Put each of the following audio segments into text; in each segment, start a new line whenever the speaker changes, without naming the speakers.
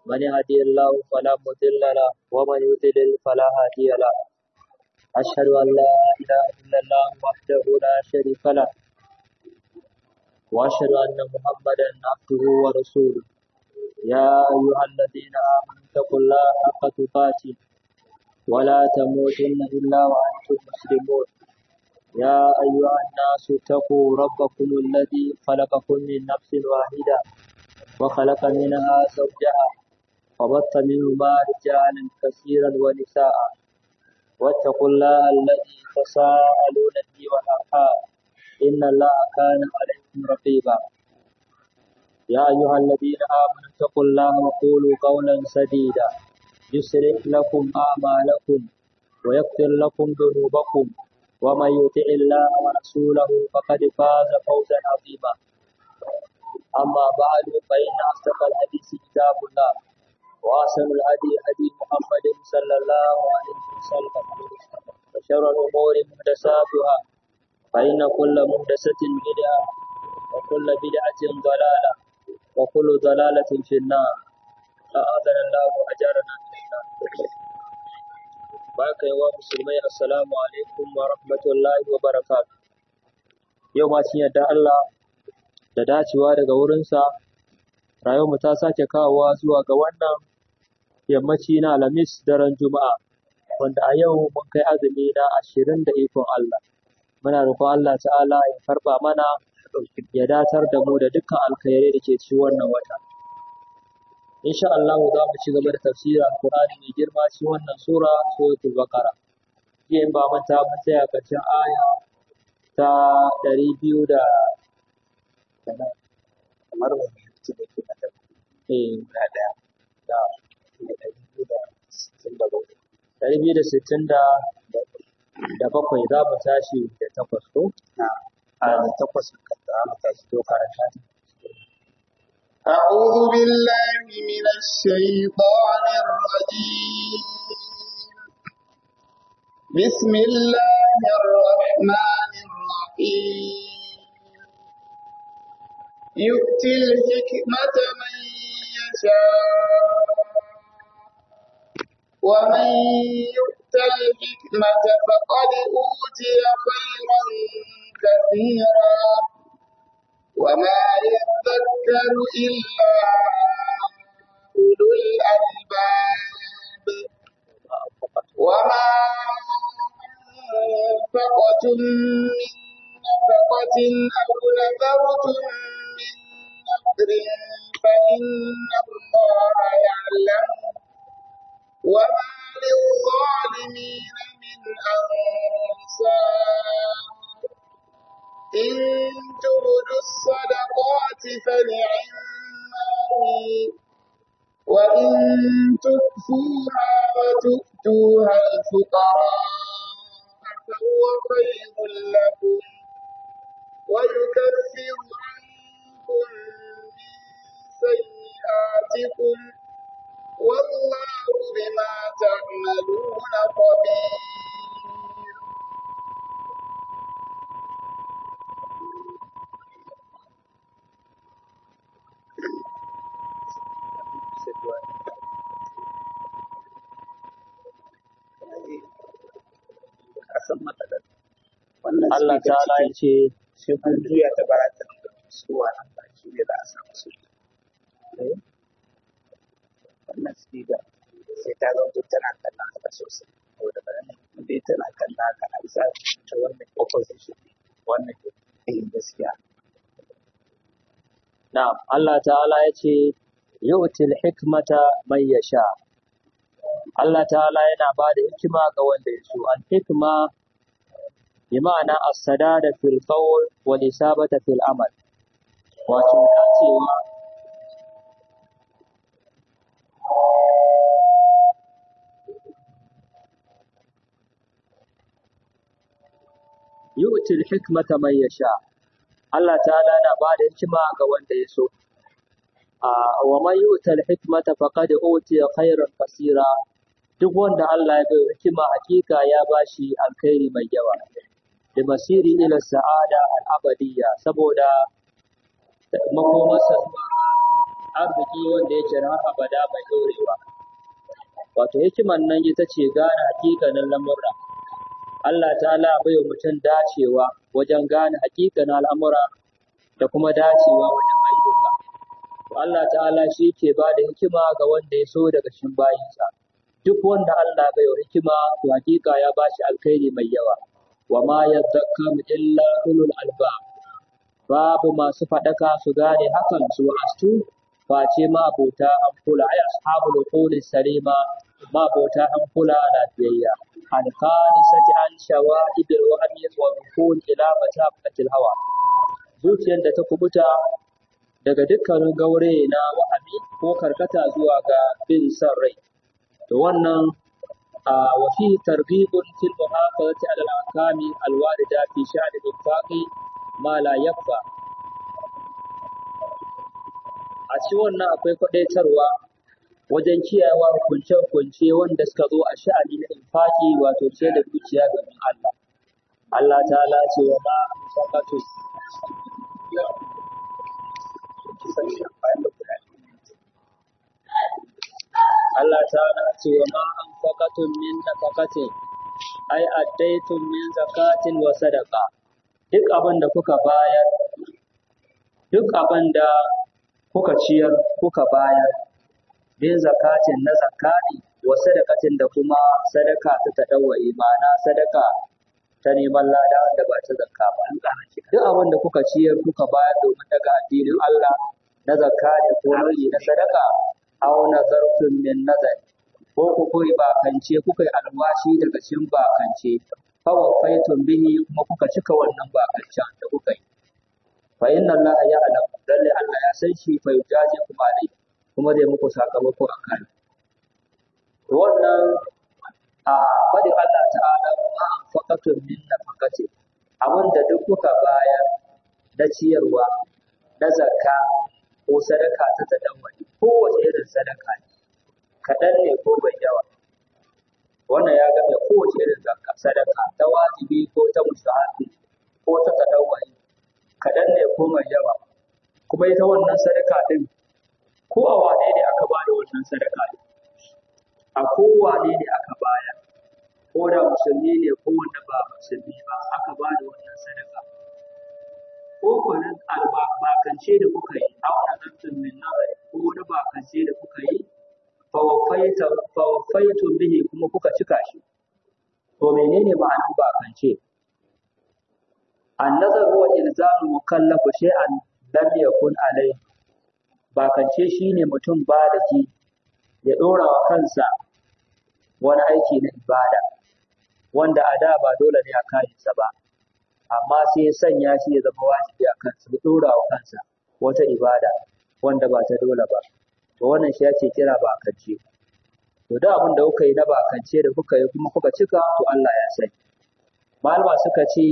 من يهدي الله فلا مضل له ومن يضلل فلا هادي له أشهد أن لا إله إلا الله وحده لا شريك له وأشهد أن محمدا عبده ورسوله يا أيها الذين آمنوا اتقوا الله حق تقاته ولا تموتن إلا وأنتم مسلمون يا أيها الناس اتقوا ربكم الذي خلقكم من نفس واحدة وخلق منها زوجها وبث منهما رجالا كثيرا ونساء واتقوا الله الذي تساءلون به والأرحام إن الله كان عليكم رقيبا يا أيها الذين آمنوا اتقوا الله وقولوا قولا سديدا يصلح لكم أعمالكم ويغفر لكم ذنوبكم ومن يطع الله ورسوله فقد فاز فوزا عظيما أما بعد فإن أصدق الحديث كتاب الله وأحسن الهدي هدي محمد صلى الله عليه وسلم وشر الأمور محدثاتها فإن كل محدثة بدعة وكل بدعة ضلالة وكل ضلالة في النار أعاذنا الله وأجارنا من النار baka yawa musulmai assalamu alaikum wa rahmatullahi wa barakatuh yau ma cin yadda Allah da dacewa daga wurinsa rayuwarmu ta sake kawowa zuwa ga wannan yammaci na alhamis daren juma'a wanda a yau mun kai azumi na ashirin da ikon Allah muna roƙon Allah ta'ala ya karɓa mana ya datar da mu da dukkan alkhairai da ke ci wannan wata insha Allah za mu ci gaba da tafsirin Alƙur'ani mai girma ci wannan sura suratul Baqara jiya in ba manta mun tsaya karshen aya ta ɗari biyu da
kamar wani yanki da ke mata
eh
guda ɗaya da ɗari biyu da sittin da bakwai
ɗari biyu da sittin da da bakwai za mu tashi da takwas ko
na a takwas kan da mu tashi
to karanta ta.
أعوذ بالله من الشيطان الرجيم بسم الله الرحمن الرحيم يؤتي الحكمة من يشاء ومن يؤت الحكمة فقد أوتي خيرا كثيرا وما يذكر إلا أولو الألباب وما أنفقتم من نفقة أو نذرتم من نذر فإن الله يعلم وما للظالمين من أنصار إن تبدوا الصدقات فنعما وإن تخفوها وتؤتوها الفقراء فهو خير لكم ويكفر عنكم من سيئاتكم والله بما تعملون خبير
kasan matsalar wannan
Allah
speaker
ta'ala ya
cikin
ce
sai kun juya ta barata suwa nan baki ne za a samu su
eh,
wannan speaker sai ta zauto tana kallon haka sosai saboda ba nan dai tana kallon haka an sa ta wannan opposition wannan eh gaskiya
na'am Allah ta'ala ya ce yu'til hikmata man yasha Allah ta'ala yana ba da hikima ga wanda ya so al hikma bi ma'ana as-sadada fil qawl wal isabata fil amal wato dacewa yu'til hikmata man yasha Allah ta'ala na ba da hikima ga wanda ya so a wa man yu'tal hikmata faqad utiya khairan kasira duk wanda Allah ya bai hikima hakika ya bashi alkhairi mai yawa da masiri ila sa'ada al-abadiyya saboda makomarsa arziki wanda yake na har abada mai ɗorewa wato hikiman nan ita ce gane hakikanin lamurra Allah ta'ala bai wa mutum dacewa wajen gane hakikanin al'amura da kuma dacewa wajen ayyuka to Allah ta'ala shi ke ba da hikima ga wanda ya so daga cikin bayinsa duk wanda Allah bai wa hikima to hakika ya ba shi alkhairi mai yawa wa ma yadhakkaru illa ulul albab babu masu faɗaka su gane hakan su astu face ma abota an kula ay ashabul quli salima ma abota an kula lafiyayya an qadisati an shawaibil wahmi wa rukun ila mataqatil hawa zuciyar da ta kubuta daga dukkanin gaure na wahami ko karkata zuwa ga bin son rai to wannan a wa fi targhibun fil muhafazati ala al-ahkami al-warida fi sha'ni al-infaqi ma la yakfa a ci wannan akwai kwadaitarwa wajen kiyayewa hukunce-hukunce wanda suka zo a sha'ani na infaki wato ce da dukiya domin Allah. Allah ta ce wa ma sakatu Allah ta ce wa ma an fakatun min nafakatin ai addaitun min zakatin wa sadaqa duk abin da kuka bayar duk abin da kuka ciyar kuka bayar bin zakatin na zakati wa sadakatin da kuma sadaka ta tadawwa imana sadaka ta neman lada wanda ba ta zakka ba duk abin da kuka ciyar kuka bayar domin daga addinin Allah na zakka ne ko nau'i na sadaka aw nazartum min nazar ko ku koyi bakance kuka yi alwashi daga cikin bakance fa wafaitum bihi kuma kuka cika wannan bakancen da kuka yi fa inna Allah ya'lam lalle Allah ya san shi fa yujazi kuma dai kuma zai muku sakamako a kai wannan a fadin Allah ta'ala ma an faqatun min nafaqati abin da duk kuka bayar na ciyarwa na zakka ko sadaka ta tadawwali kowace irin sadaka ne kaɗan ne ko bai yawa wannan ya game kowace irin zakka sadaka ta wajibi ko ta mustahabi ko ta tadawwali kaɗan ne ko mai yawa kuma ita wannan sadaka ɗin ko a wane ne aka ba da wannan sadaka ɗin a kowane ne aka bayar ko da musulmi ne ko wanda ba musulmi ba aka ba da wannan sadaka ko kwanan albakance da kuka yi a wani zartun min nazari ko wani bakance da kuka yi fawafaitun bihi kuma kuka cika shi to menene ma'anar bakance annazar huwa ilzamu mukallafu shay'an lam yakun alai bakance shine mutum ba da ki ya dora wa kansa wani aiki na ibada wanda a da ba dole ne a kayansa ba amma sai ya sanya shi ya zama wajibi a kansa ya dora wa kansa wata ibada wanda ba ta dole ba to wannan shi ake kira bakance to da abin da kuka yi na bakance da kuka yi kuma kuka cika to Allah ya sani malama suka ce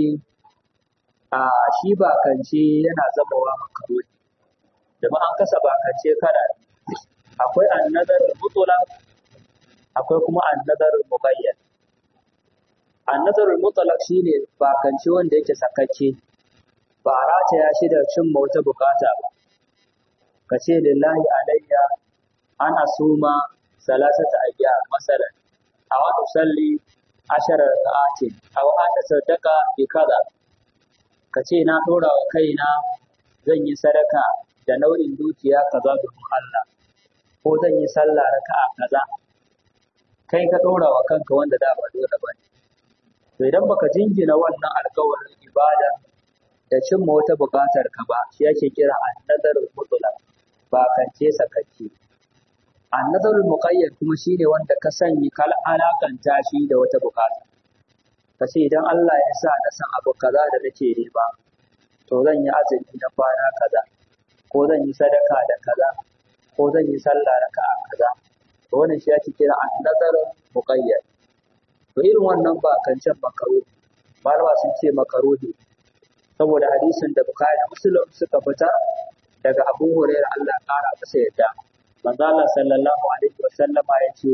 a shi bakance yana zamawa makaroni da an kasa bakance kana akwai annadar mutlaq akwai kuma annadar mubayyan annadar mutlaq shine bakance wanda yake sakakke ba rataya shi da cimma wata bukata ba ka ce lillahi alayya ana suma salasata ayya masalan aw usalli ashara raka'atin aw ana sadaka bi kaza ka ce na dora wa kaina zan yi sadaka da nau'in dukiya kaza domin Allah ko zan yi sallah raka'a kaza kai ka dora wa kanka wanda da ba dole ba ne to idan baka jingina wannan alkawarin ibada da cimma wata buƙatar ka ba shi ake kira annazarul mutlaq ba kance sakacce annazarul muqayyad kuma shine wanda ka sanya kal alakanta shi da wata buƙata ka ce idan Allah ya sa na san abu kaza da nake nema to zan yi azumi na kwana kaza ko zan yi sadaka da kaza ko zan yi sallah raka'a kaza to wannan shi ake kira annazarul muqayyad to irin wannan ba kancan makaru malama sun ce makaruhi saboda hadisin da Bukhari da Muslim suka fita daga Abu Hurairah Allah ya kara masa yadda manzo Allah sallallahu alaihi wa sallama ya ce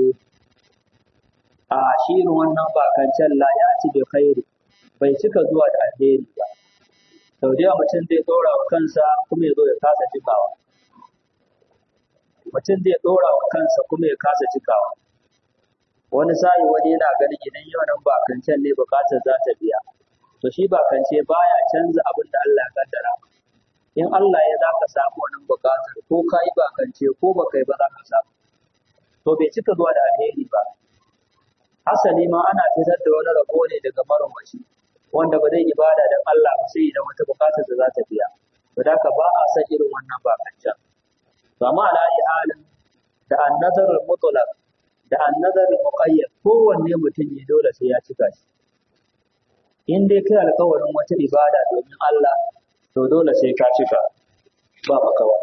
a shi irin wannan bakancan la ya ci bi khairi bai cika zuwa da alheri ba sau da yawa mutum zai ɗora wa kansa kuma ya zo ya kasa cikawa mutum zai ɗora wa kansa kuma ya kasa cikawa wani sa'i wani yana ganin idan yau nan bakancen ne bukatar za ta biya to shi bakance baya canza abin da Allah ya kaddara in Allah ya za ka samu wannan bukatar ko ka yi bakance ko ba kai ba za ka samu to bai cika zuwa da alheri ba asali ma ana fitar da wani rabo ne daga marwashi wanda ba zai ibada don Allah ba sai idan wata bukatar da za ta biya to da ka ba a san irin wannan bakancen to amma ala ayi halin da annazar mutlaq da annazar muqayyad kowanne mutum ne dole sai ya cika shi in dai kai alƙawarin wata ibada domin Allah to dole sai ka cika ba makawa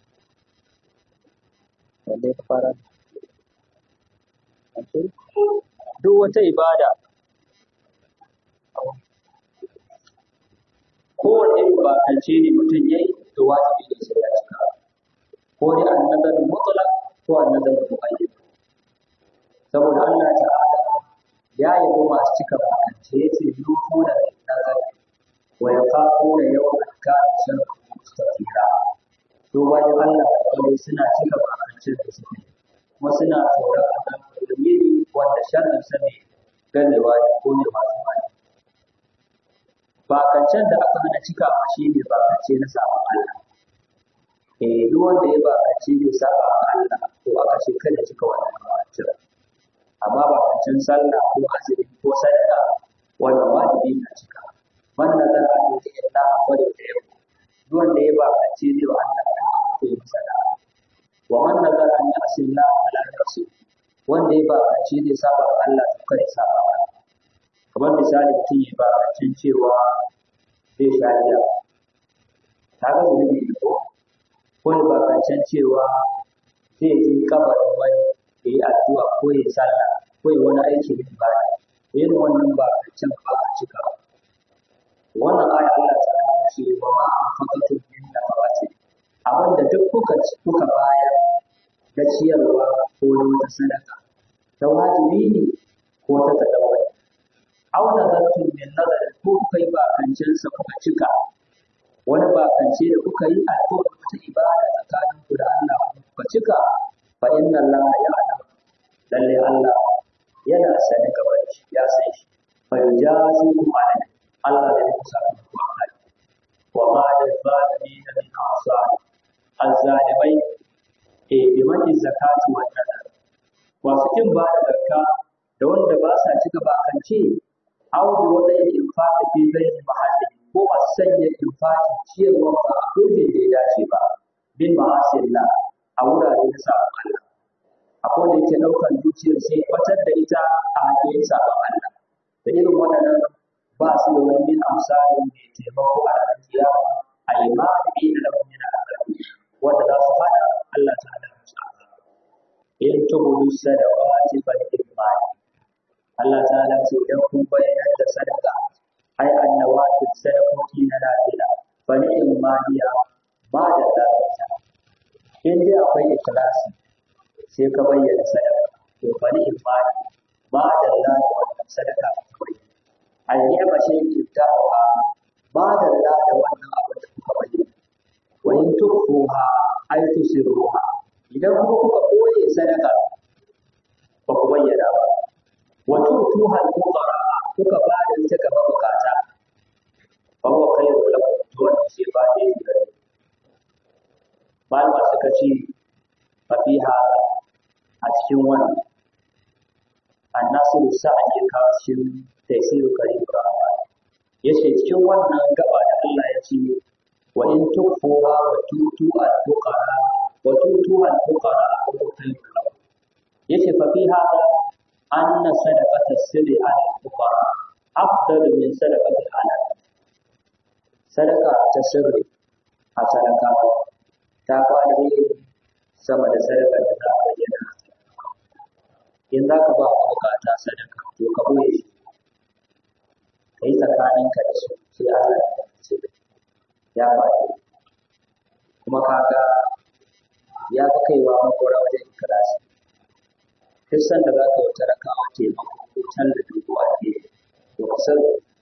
wanda ya fara duk wata ibada kowane bakance ne mutum ya yi to wajibi ne sai ya cika ko dai annazar mutlaq ko annazar muqayyad saboda Allah ta'ala ya yabo masu cika bakance yace yufu da nazar wa yaqafuna yawman kana sharru mustatira to bayan Allah kuma suna cika bakance da suke kuma suna tsoron Allah domin wanda sharrin sa ne ganewa da ko ne masu bani bakancen da aka hana cikawa shi ne bakance na sabon Allah eh duk wanda ya bakace bai saba wa Allah to aka ce kada cika wannan bakancen amma bakancen sallah ko azumi ko sadaka wannan wajibi na cika man nazar an yi illa wa da yau duk wanda ya bakace zai wa Allah da to ya sada wa man nazar an yi asilla ala rasul wanda ya bakace zai saba wa Allah to kada ya saba wa kamar misali mutum ya bakacin cewa zai sha giya ta ga zunubi ne ko ko ya bakacin cewa zai je kabarin wani ya yi addu'a ko ya sallah ko ya wani aiki da ibada yin wannan bakacin ba a cika wannan aya Allah ta ce wa ma anfaqatu min nafaqati abinda duk kuka kuka bayar da ciyarwa ko na wata sadaka ta wajibi ne ko ta tadawwai aw nazartum min nazarin ko kuka yi bakancinsa kuka cika wani bakance da kuka yi a ko wata ibada tsakanin ku da Allah kuka cika fa inna Allah ya'lam lalle Allah yana sani gaba da shi ya san shi fa yujazi kum alai Allah da ya sa ku akai wa ma da zalimin min asar azzalimai e bi mani zakati wa nadar wasu kin ba da zakka da wanda ba sa cika bakance aw bi wata infaqi fi ghairi mahalli ko a sanya infaqi ciyarwa ba a gurbin da ya dace ba bin ma'asillah a wurare na sabon Allah akwai da yake ɗaukar dukiyar sai batar da ita a hanyoyin sabon Allah da irin waɗannan ba su da wani amsalin mai taimako a ranar kiyama a imani da lahum min azabi wanda za su hana Allah ta'ala musu azaba in tubudu sadaqati fa imani Allah ta'ala ce idan kun bayyana da sadaka ai annawatin sadakoki na lafiya fa ni'im maliya ba da lafiya in dai akwai ikhlasi sai ka bayyana sadaka to fa ni'im mali ba da lafiya wannan sadaka ka bayyana ai ne ba shi kitawa ba da lafiya wannan abin da kuka bayyana wa in tukhuha ai tusiruha idan kuma kuka koye sadaka ba ku bayyana ba wa tutuha al-fuqara kuka ba da ita ga mabukata fa huwa khairu lakum to wannan shi ba ne gare malama suka ce fa fiha a cikin wannan annasiru sa'ad ya kawo cikin tafsiru karim rahman yace cikin wannan gaba da Allah ya ce wa in tukfuha wa tutu al-fuqara wa tutu al-fuqara fa huwa khairu lakum yace fa fiha أن صدقة السر على الفقراء أفضل من صدقة العلن صدقة السر أصدقة تقوى sama da sadaka da za a bayyana in za ka ba bukata sadaka to ka boye shi ka yi tsakaninka da su sai Allah ya ce ya faɗi kuma kaga ya fi kaiwa makora wajen ikirasi duk sanda za ka yi wata rakawa taimako ko tallafi ko alheri to ka san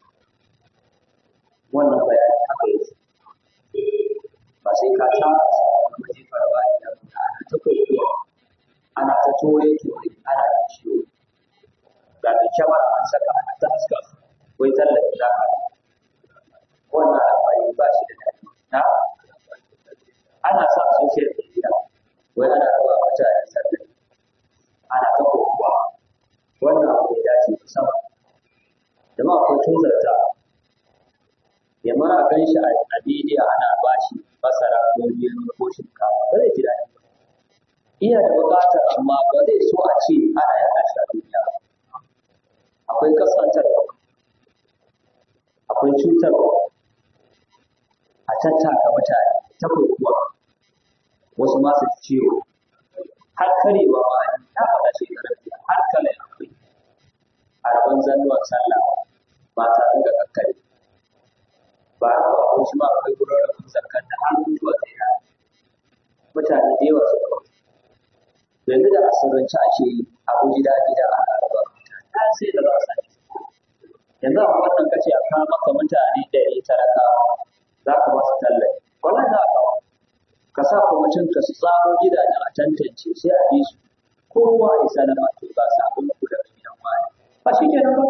wannan bayani haka yake ba sai ka tsara sa wani waje farba idan ka ana ta ta kokowa ana ta tore tore ana da ciwo ga da kyamar an saka ana ta haska wai tallafi za ka wannan al'amari ba shi da daɗi na ana sa social media wai ana raba mutane sallah ana ta kokowa wannan abu bai dace musamman jama'a ko tozarta ya mara gan shi a bidiyo ana ba shi masara ko gero ko shinkafa ba zai ji daɗi ba iya da buƙatar amma ba zai so a ce ana yaɗa shi a duniya ba akwai kaskantarwa akwai cutarwa a tattaka mutane ta kokuwa wasu ma su ciwo har karewa ma na faɗa shekarar jiya har kare akwai a rabon zannuwan sallah mata suka kakkare ba a ba ko shi ma akwai gurin rabon zakar da har mutuwa ta yi mutane da yawa suka mutu yanzu da asirance ake yi abu gida gida a raba mutane sai da ba sa yanzu a wannan kace a kawo maka mutane ɗari talakawa za ka ba su tallafi wannan za a kawo ka sa kwamitin ka su tsaro gidajen a tantance sai a bi su kowa ya salama to ba sabon ku daga gidan wani ba shi kenan ba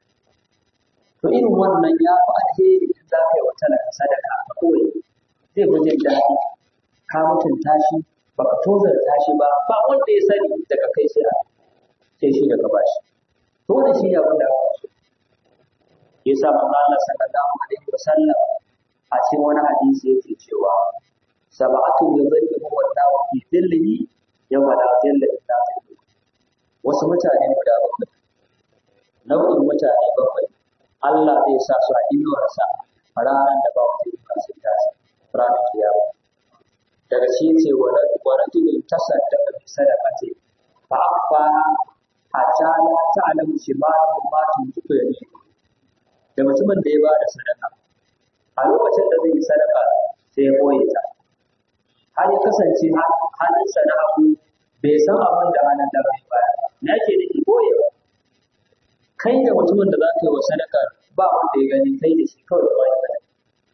to irin wannan ya fi alheri in za ka yi wa talaka sadaka a kawai zai fi jin daɗi ka mutunta shi ba ka tozarta shi ba ba wanda ya sani daga kai sai a sai shi daga bashi to da shi ne abin da aka so yasa manzo Allah sallallahu alaihi wasallam a cikin wani hadisi yake cewa sab'atu yuzilluhum wallahu fi dhillihi yawma la dhilla illa dhilluh wasu mutane guda bakwai nau'in mutane bakwai Allah zai sa su a inuwarsa a ranar da ba wata inuwa sai ta ranar kiyama daga shi ce wa rajulin tasaddaqa bi sadaqati fa akhfa hatta la ta'lamu shimaluhu ma tunfiqu yaminuhu da mutumin da ya ba da sadaka a lokacin da zai yi sadaka sai ya boye ta har ya kasance hannunsa na hagu bai san abin da hannun da bai baya na ke nufi boyewa kai da mutumin da za ka yi wa sadaka ba wanda ya gani kai da shi kawai ba shi bane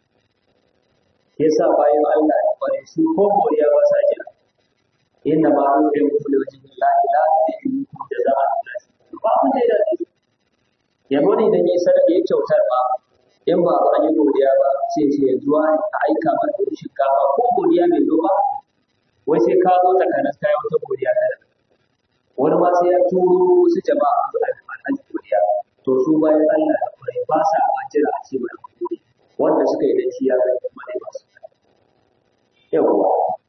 ya sa bayan Allah ya kware su ko moriya ba sa jira inna ma nuzrim kullu wajhin la ilaha illa hu jazaa'an ba mun da dace yabo ne idan ya sadaka ya kyautar ba in ba an yi godiya ba sai ce yanzu wani a aika ma da shinkafa ko godiya mai zo ba wai sai ka zo ta kanas kai wata godiya ta da wani ma sai ya turo wasu jama'a su a an godiya to su bayan Allah da kwarai ba sa ma jira a ce mai godiya wanda suka yi dace ya zai kuma ne ba su yawa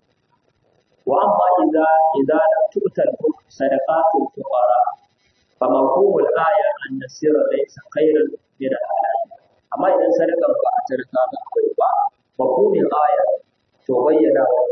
wa amma idza idza lam tu'tal sadaqatul fuqara فمفهوم الآية أن السر ليس خيرا من الحلال أما إذا سرق ba a tarka ga akwai ba mafhumin aya to bayyana wa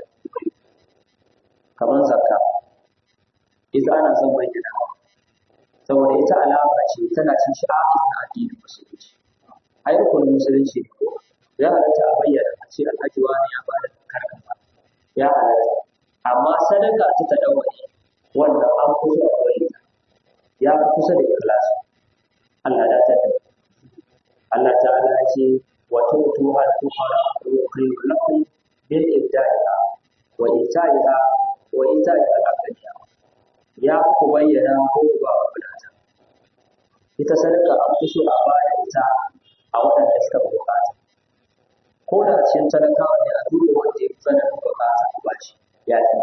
kamar zakka ita ana son bayyana saboda ita alama ce tana cin sha'a'in na addinin musulunci ai rukunin musulunci ne ko ya halatta a bayyana a ce alhaji wani ya bada karkata ya halatta amma sadaka ta tadawwani wannan an kusa a bayyana ya fi kusa da ikhlasi Allah ya tada Allah ta'ala ya ce wa tutu al fuqara wa khayru lakum bil ibda'iha wa ita'iha wa ita'iha al aqdiya ya ku bayyana ko ku ba wa wadata ita sadaka an fi so a baya ita a waɗanda suka bukata ko da cikin talakawa ne a duba wanda ya fi tsananin bukata a bashi ya fi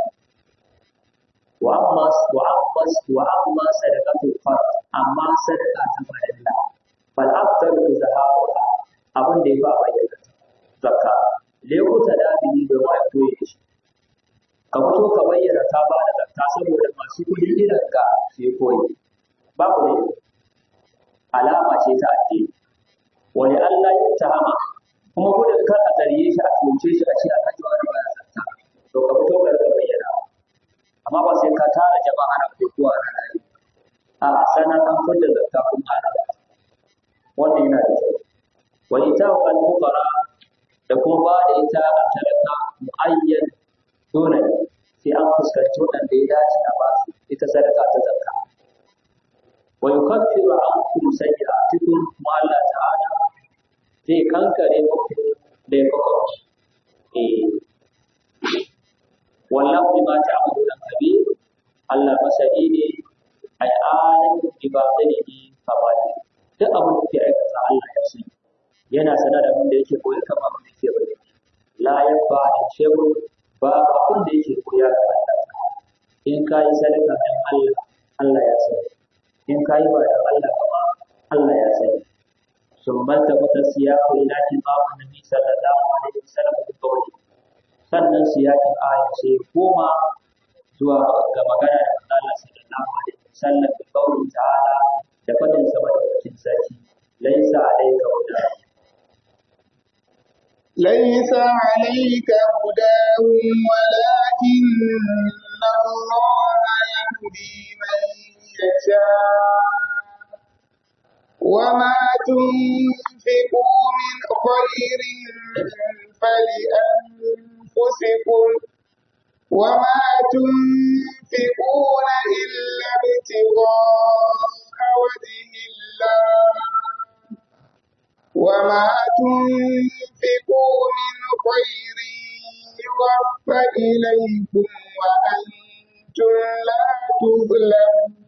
وأما وأما وأما صدقة الفرد أما صدقة فرلا فالأفضل إظهارها أبن دفاع بينة زكاة ليكوتا دابي بما يكوي ka fito ka bayyana ka ba da zakka saboda masu kuɗi irin ka su yi koyi babu ne alama ce ta addini wani Allah ya tahama kuma gudun kar a zarge shi a tunce shi a ce a kan wani baya zakka to ka fito ka rika bayyana amma ba sai ka tara jama'a na kokowa na rayu a sanar an fidda zakka kuma ana ba wannan yana da kyau wa ita wa al-fuqara da kuma ba da ita a talaka muayyan dole sai an fuskanci waɗanda ya dace a basu ita sadaka ta zakka wa yukaffiru ankum sayyi'atikum kuma Allah ta'ala zai kankare muku da ya eh wallahu bima ta'maluna kabir Allah masani ne ai alim bi batinihi fabali duk abin da ke aikata Allah ya sani yana sanar da abin da yake koyi kamar abin da yake bayyana la yafa shehu ba abin da yake koya ga Allah in ka yi sadaka dan Allah Allah ya sani in ka yi ba da Allah kuma Allah ya sani sun manta wata siyaku ila imamu nabi sallallahu alaihi wasallam da kawai sannan siyakin aya sai koma zuwa ga magana da Allah sallallahu alaihi wasallam da kawai ta'ala da fadin sa madaukakin sarki laisa alayka huda
ليس عليك هداهم ولكن الله يهدي من يشاء وما تنفقوا من خير فلأنفسكم وما تنفقون إلا ابتغاء وجه الله وما تنفقوا من خير يوفى إليكم وأنتم لا تظلمون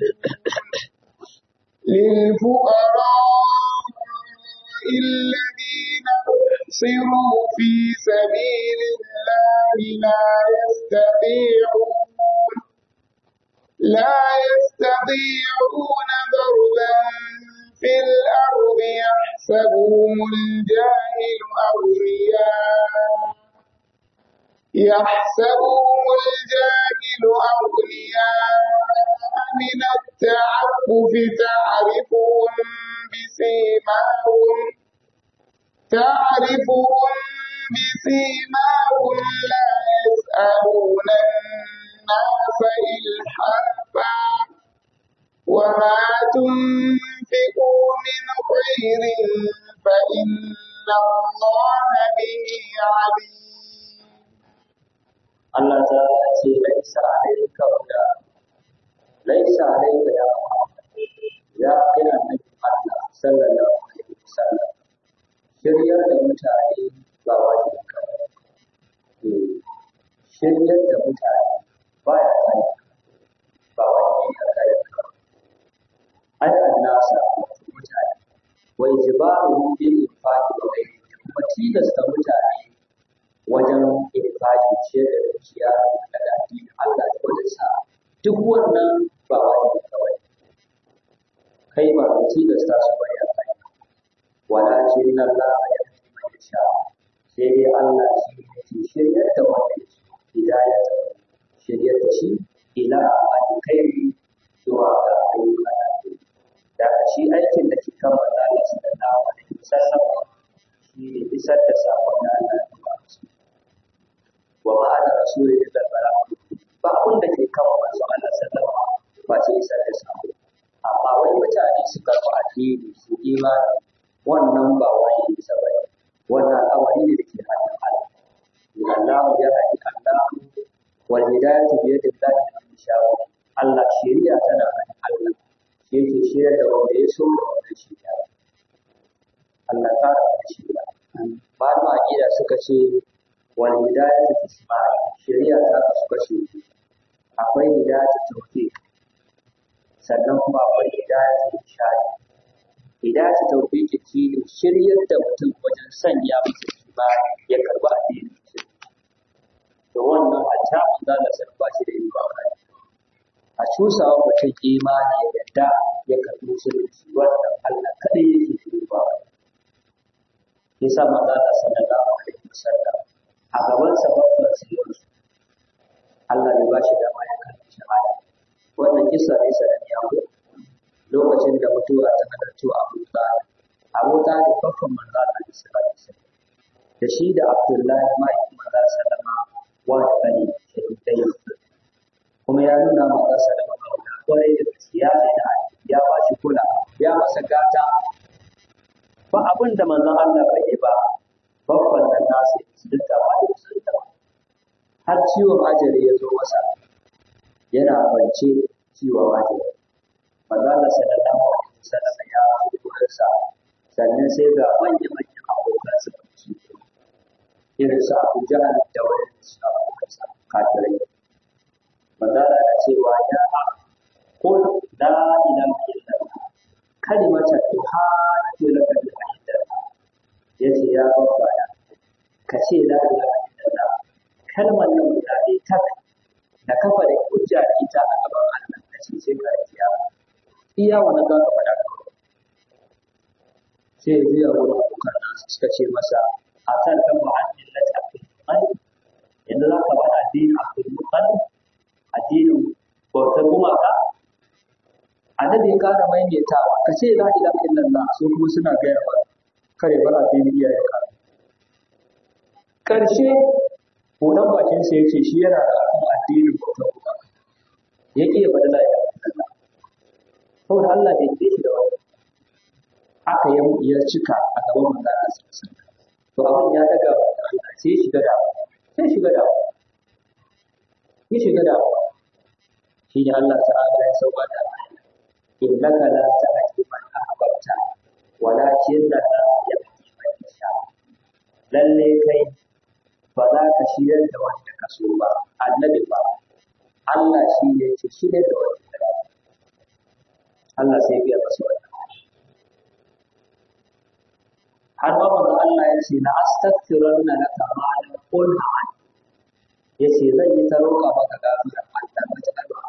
للفقراء الذين أحصروا في سبيل الله لا يستطيعون لا يستطيعون ضربا في الأرض يحسبهم الجاهل أغنياء يحسبهم الجاهل أغنياء من التعفف تعرفهم بسيماهم تعرفهم بسيماهم لا يسألون الناس إلحافا وما تنفقوا من خير فإن الله به عليم
Allah ta ce laisa alayka huda laisa alayka ya Muhammad ya kira nabi Allah sallallahu alaihi wasallam shiryar da mutane ba wajibi ka ba Eh, shiryar da mutane ba ya kai ba wajibi ka kai ka ai annasa mutane wa ijbaru bil infaqi wa ghayrihi kuma tilasta mutane wajen infaki ce da dukiya daga addinin Allah da wajen sa duk wannan ba wajibi kawai kai ba ka tilasta su ba ya kai walakin Allah ya fi mai sha sai dai Allah shi ne ke shiryar da wanda ya so hidayah shiryar da shi ila alkhairi zuwa ga ayyuka da ke da shi aikin da ke kan manzo Allah sallallahu alaihi wasallam shi ne isar da sakon da Allah ya ba su wa ma ana rasuli da bala ba abin da ke kan manzo Allah sallallahu alaihi ba ce isar da sako amma wai mutane su karɓi addini su imani wannan ba wani isa ba ne wannan al'amari ne da ke hannun Allah Allah ya haɗi Allah wal hidayatu bi yadi Allah man yasha Allah shari'a tana hannun Allah shi yake shirya da wanda ya so da wanda shi ya Allah ta da shari'a malama aqida suka ce wal hidayatu tisma'i shari'a ta kasu kashi biyu. akwai hidayatu tawfiq sannan kuma akwai hidayatu irshad hidayatu tawfiq shi ne shiryar da mutum wajen sanya masa imani ya karba addinin musulmi to wannan a ta manzo da sai ba shi da yin ba a cusawa mutum imani ya yadda ya karbi musulunci wannan Allah kadai yake yi ba yasa manzo da sallallahu alaihi wasallam a gaban sa babban sirri Allah ya ba shi dama ya karbi shahada wannan kisa ne sananniya ko lokacin da mutuwa ta halarci Abu Talib Abu Talib babban manzo Allah sallallahu alaihi wasallam da shi da Abdullahi mai manzo sallama wa da kani shahidai kuma ya nuna masa sallama kauna kwarai da gaskiya ne da ya ba shi kula ya masa gata ba abin da manzon Allah bai yi ba babban nan nasu duk da ba su da har ciwon ajali ya zo masa yana kwance ciwon ajali manzon Allah sallallahu alaihi wasallam ya fi wurinsa sannan sai ga manya-manyan abokan su baki irin su Abu Jahal da wani su abokansa kafirai manzala na cewa ya qul la ilaha illallah kalimata tuhadu laka bil ahdan yace ya babbana ka ce la ilaha illallah kalmar nan guda ɗaya tak da kafa da hujja da ita a gaban Allah ka ce sai ka iya iya wannan za ka faɗa sai ya juya wurin abokan nasu suka ce masa a kan kan ma'adin na abdul mutalib yanzu za ka faɗa addinin abdul mutalib addinin bautar gumaka annabi ya ƙara maimaitawa ka ce la ilaha illallah su kuma suna gaya ba kare bar addinin iyayen ka karshe buɗan bakin sa yace shi yana da akan addinin bautar gumaka yake ya faɗi la ilaha illallah saboda Allah bai yi shi da wani aka ya cika a gaban manzon Allah to abin ya daga Allah sai shiga da sai shiga da ya shiga da shi ne Allah ta'ala ya sauka da innaka la ta'ti man ahbabta walakin la yahdi man yasha lalle kai ba za ka shirya da wanda ka so ba annabi ba Allah shi ne ke shirya da wanda ka Allah sai ya masa wannan har ma manzo Allah ya ce la astaghfiranna laka ma lam qulha an yace zan yi ta roƙa maka gafara Allah ba ta ba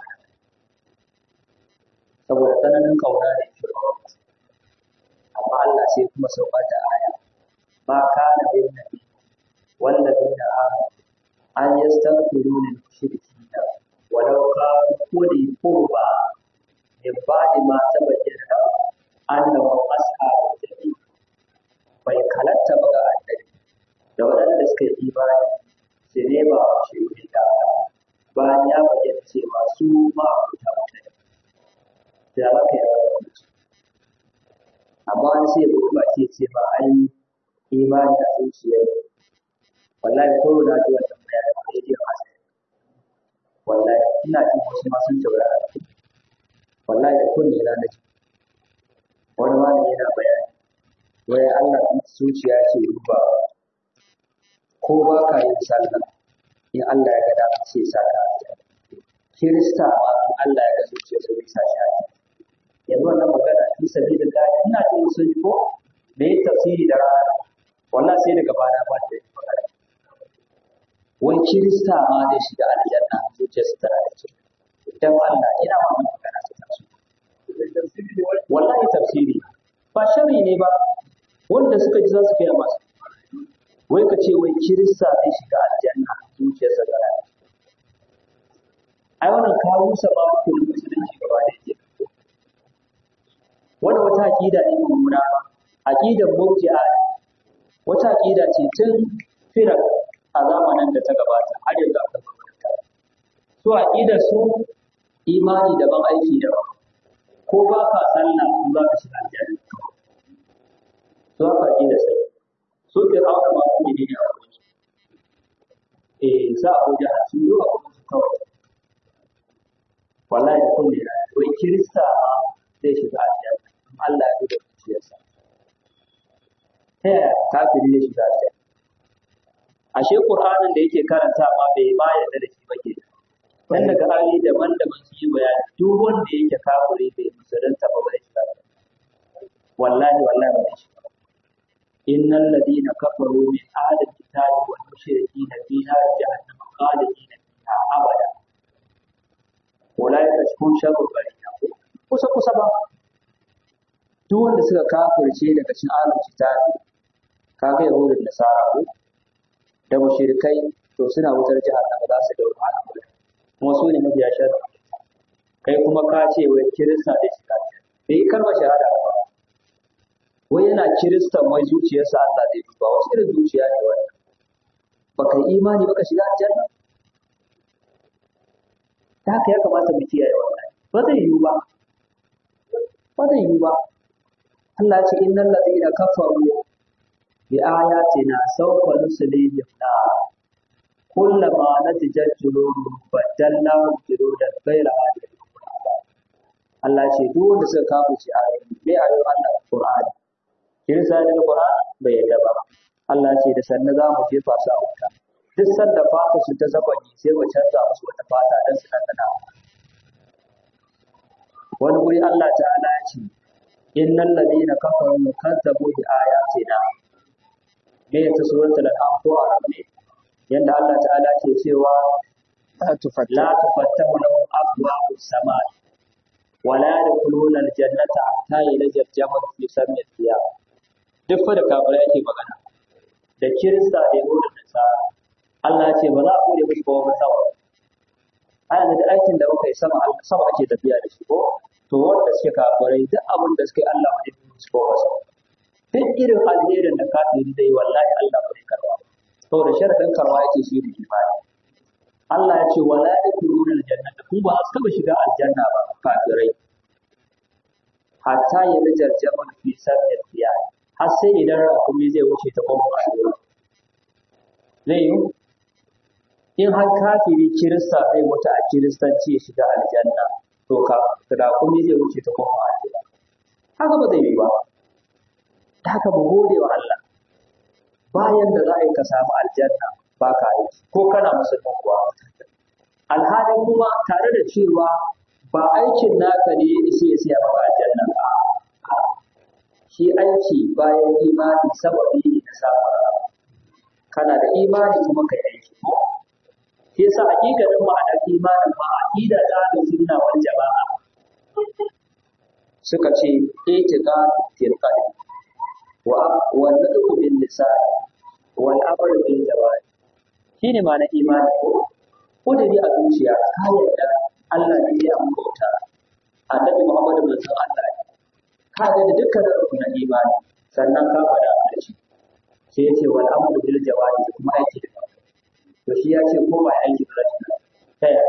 saboda tsananin kauna da yake amma Allah sai kuma sauka da aya ma kana bin nabi wallazina amanu an yastaghfiru lil mushrikeena walau kanu quli qurba min ba'di ma tabayyana annahum ashabul jahim bai halatta ba ga annabi da waɗanda suka yi imani su nema shi wuri da bayan ya bayyana cewa su ma abuta mutane da za ka yi wani amma wani sai ya ba ke ce ba an yi imani a zuciya wallahi ko na ji wannan bayanin a rediyon asali wallahi ina jin wasu ma sun taurara wallahi da kunne na na ji wani malami yana bayani wai Allah zuciya ce duba ko ba ka yin sallah in Allah ya ga da sai sa ka Kirista ma in Allah ya ga zuciya sai ya sa shi a yanzu wannan magana fi sabilin da ina ce musu ko me ya tafsiri da rana wallahi sai daga bana ba da magana wai Kirista ma zai shiga aljanna zuciyarsa tana da kyau dan Allah ina ma magana ta taso wallahi tafsiri ba shari ne ba wanda suka ji za su kai masa wai ka ce wai kirista zai shiga aljanna zuciyarsa da rana ai wannan ka rusa ba ku musulunci gaba da yake wannan wata aqida ne mummuna aqidar murji'a wata aqida ce tun fira a zamanin da ta gabata har yanzu aka gabata su aqidar su imani daban aiki daban ko ba ka sallah ko za ka shiga aljanna su haka aqida sai su ke hawa ma ku ne ne a wurin eh za a wuce su yi a wurin su kawai wallahi da kunne na wai kirista ma zai shiga aljanna Allah ya duba zuciyarsa ta yaya kafiri ya shiga aljanna ashe qur'anin da yake karanta ma bai ma yarda da shi ba ke dan daga hali daban-daban su yi bayani duk wanda yake kafiri bai musulunta ba bai shiga wallahi wallahi bai shiga إن الذين كفروا من أهل الكتاب والمشركين في نار جهنم خالدين فيها أبدا أولئك هم شر البرية kusa kusa ba duk wanda suka kafirce daga cikin ahlul kitabi kaga yahudun nasara ko da mushrikai to suna wutar jahannama za su dawo a kuma su ne mabiya sharri kai kuma ka ce wai kirista da shiga bai yi kalmar shahada ba wai yana kiristan wai zuciyarsa Allah zai duba wasu irin zuciya ne wannan baka yi imani baka shiga aljanna ta haka ya kamata mu kiyaye wannan ba zai yiwu ba ba zai yiwu ba Allah ya ce innal ladina kafaru bi ayatina sawfa nuslihim na kullama natijat juluduhum badalnahum juludan ghayra hadhihi Allah ce duk wanda suka kafirce ayoyi bai ayoyin Allah Qur'ani kirsa ne da Qur'ani bai yadda ba Allah ce da sanna za mu jefa su a wuta duk sanda fata su ta zagonye sai mu canza musu wata fata don su ɗanɗana wani wuri Allah ta'ala ya ce innal ladina kafaru kazzabu bi ayatina me ya ta suratul an'am ko arab ne yanda Allah ta'ala ke cewa
la tufatta
la tufattahu lahum abwabu samai wa la yadkhuluna aljannata hatta yalja jamal fi sammi thiyab duk fa da kafirai yake magana da kirista da yau da nasara Allah ya ce ba za a bude musu ba wani sama a yanzu da aikin da muka yi sama sama ake tafiya da shi ko to wanda suke kafirai duk abin da suka yi Allah ba zai musu ko ba sama duk irin alherin da kafiri zai yi wallahi Allah ba zai karba saboda sharadin karwa yake shi da imani Allah ya ce wala yadkhuluna aljannata ku ba su taba shiga aljanna ba kafirai hatta ya najar jamal fi sabbi fiya har sai idan rakumi zai wuce ta kwamfa zai yi in har kafiri kirista zai mutu a kiristanci ya shiga aljanna to ka rakumi zai wuce ta kwamfa haka ba zai yi ba ta haka mu gode wa Allah bayan da za a yi ka samu aljanna ba ka aiki ko kana musulman kuwa alhalin kuma tare da cewa ba aikin naka ne ya isa ya siya maka aljanna ba shi aiki bayan imani sababi ne na samun rahama kana da imani kuma kai aiki ko shi yasa hakikanin ma'anar imanin ma aqida ta da sunna wal jama'a suka ce itiqa fil qalbi wa wa nadku bil lisan wal amru bil jawari shine ma'anar imani ko kudiri a zuciya ka yarda Allah ne ya bauta annabi Muhammadu manzon Allah ne ka ga da dukkanin rukunin imani sannan ka faɗa a ƙarshe sai ya ce wal amru bil jawari da kuma aiki da baki to shi ya ce ko ba aiki ba zai ta yaya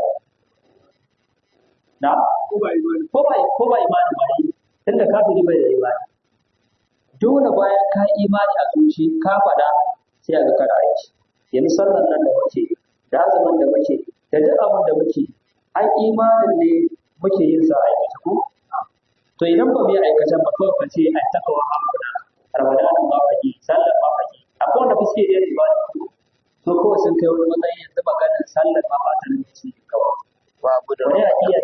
na ko ba imani ko ba ko ba imani ba ne tunda kafiri bai da imani dole bayan ka imani a zuci ka faɗa sai a ga kana aiki yanzu sallar nan da muke da azumin da muke da duk abin da muke ai imanin ne muke yin sa aikata ko to idan ba mu yi aikatan ba kawai ka ce ai takawa hamduna ramadanin ba fage sallar ba fage akwai wanda ba suke yin ibada to kawai sun kai wani matsayin yanzu maganar sallar ma ba ta nan ci kawai
wa abu da
wani a iya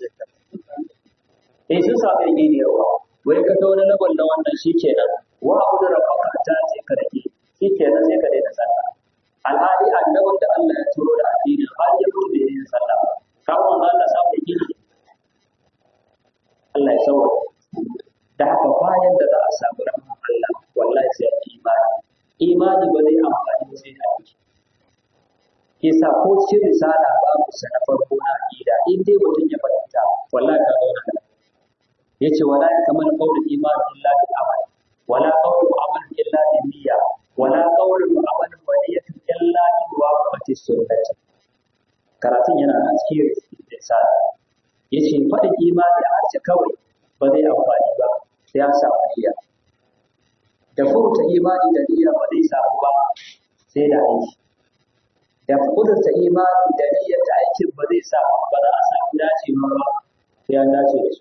eh sun samu yin ne yawa wai ka ta wani labar na wannan shi kenan wa abu da rabaka ta ce ka rage shi kenan sai ka daina sallah alhali annabin da Allah ya turo da addini har ya mutu bai yin sallah ba kawo manzo Allah samu da gini Allah ya sauwa da haka bayan da za a samu rahmar Allah wallahi sai an imani imani ba zai amfani ba sai da aiki yasa ko cikin risala babu sa na farko na aqida in dai mutum ya fahimta wallahi ka zauna da yace wala kamar qaulul iman illa bil amal wala qaulul amal illa bil niyya wala qaulul amal wa niyyatu illa bi waqti sunnati karatun yana nan cikin risala yace faɗin imani a harshe kawai ba zai amfani ba sai ya samu niyya da furta imani da niyya ba zai samu ba sai da aiki da kudurta imani da niyyar da aikin ba zai samu ba za a samu dacewa ba sai an dace da su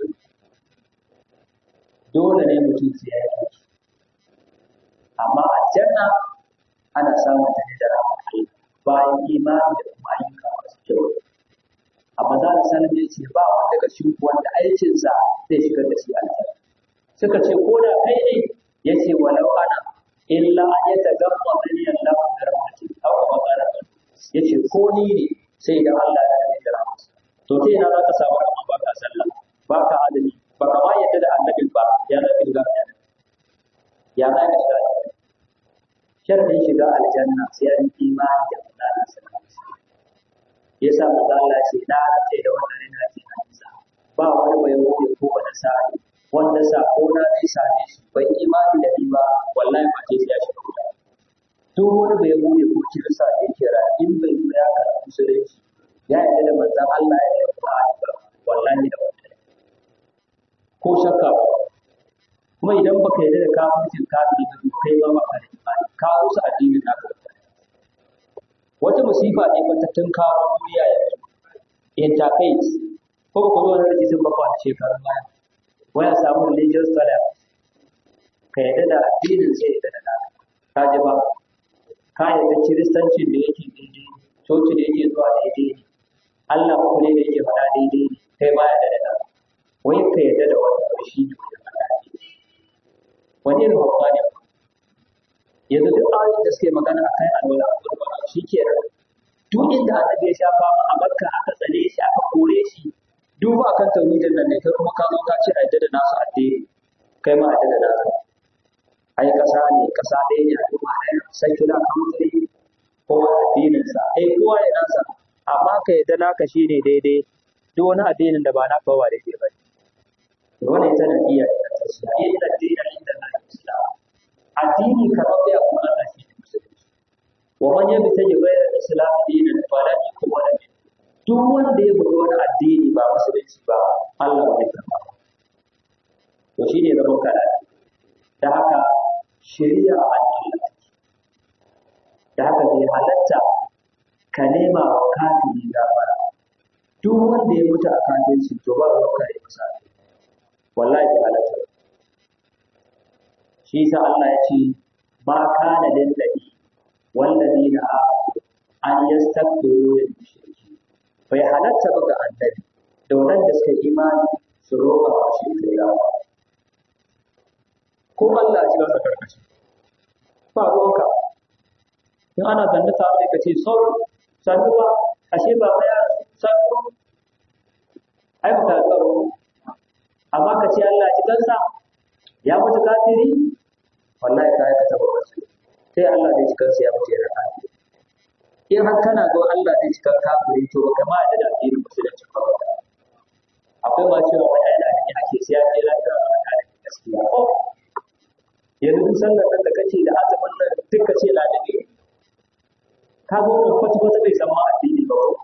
dole ne mutum sai ya yi amma aljanna ana samun ta ne da rahmar Allah bayan imani da kuma ayyuka masu kyau amma za a sanar da ce ba wanda daga cikin wanda aikinsa zai shigar da shi aljanna suka ce ko da kai ne ya ce walau ana illa an ya tagamma mani Allah da rahmatin aw kama qala ya ce ko ni ne sai da Allah ya yi da rahmatsa to sai ina za ka samu rahama ba ka sallah ba ka azumi ba ka ma yadda da annabin ba ya za ka shiga aljanna ya za ka shiga aljanna sharadin shiga aljanna sai an yi imani da Allah sallallahu alaihi wasallam yasa manzo Allah ce na ce da wannan rina ce na isa ba wani bai wuce ko wani sa'i wanda sako na zai same shi bai imani da ni ba wallahi ba ce ya shiga wuta duk wani bai wuce ko kirsa da yake ra in bai zo ya karɓi musulunci ya yarda da manzon Allah ya yi Qur'ani ba wallahi da wannan ko shakka ba kuma idan baka yarda da kafircin kafiri ba to kai ma baka da imani ka rusa addinin naka wata musifa ne matattun kawo duniya yanzu interface ko ba ku zo wani rikicin ba kwana shekarun baya waya samu religious tolerance ka yadda da addinin sai yadda da naka ka ji ba ka yarda kiristancin da yake daidai coci da yake zuwa daidai ne Allah uku ne da yake faɗa daidai ne kai ma yarda da wai ka yarda da wani abu shi ne wani faɗa daidai wani irin hauka ne yanzu duk ayoyin da suke magana a kan alwala a gurbana shi ke nan duk inda annabi ya shafa ma a makka aka tsane shi aka kore shi duk ba kan tauhidin nan ne kai kuma ka zo ka ce a yadda da nasu addini kai ma a yadda da nasu ai kasa ne kasa ɗaya ne al'umma ɗaya secular country kowa addininsa ai kowa ya nasa amma ka yadda naka shi ne daidai duk wani addinin da ba naka ba daidai ba ne wannan ita na iya da ta inda addinin inda na islam addini kamar ya kuma Allah shi ne musulunci wa man yabi ta yi bayar islam dinan falan yakun min duk wanda ya buga wani addini ba musulunci ba Allah ba zai karba ba to shine zaman kana da haka shari'a a Allah da haka bai halatta ka nema wa kafiri gafara duk wanda ya mutu a kafirci to ba ruwan kare masa wallahi bai halatta ba shi sa Allah ya ce ma kana lil nabi wallazina an yastaghfiru lil mushriki bai halatta ba ga annabi da wadanda suka imani su roƙa wa shi kariya ko Allah ya ci masa karkashi ba ruwanka in ana zanne ta sai ka ce sauri sannu ba ashe ba ya sannu ai ba ka tsaro amma ka ce Allah ya ci kansa ya mutu kafiri wallahi ka aikata babban su sai Allah zai cikar ya mutu yana kafiri in har kana ga Allah zai cikar kafiri to ba kama da da addinin musulunci ba akwai ma cewa wani ana ne ake siya ce lafiya ba ka da gaskiya ko yanzu duk sallar nan da kace da azumin nan duk ka ce ladabi ka ga wannan kwata kwata bai san ma addini ba ko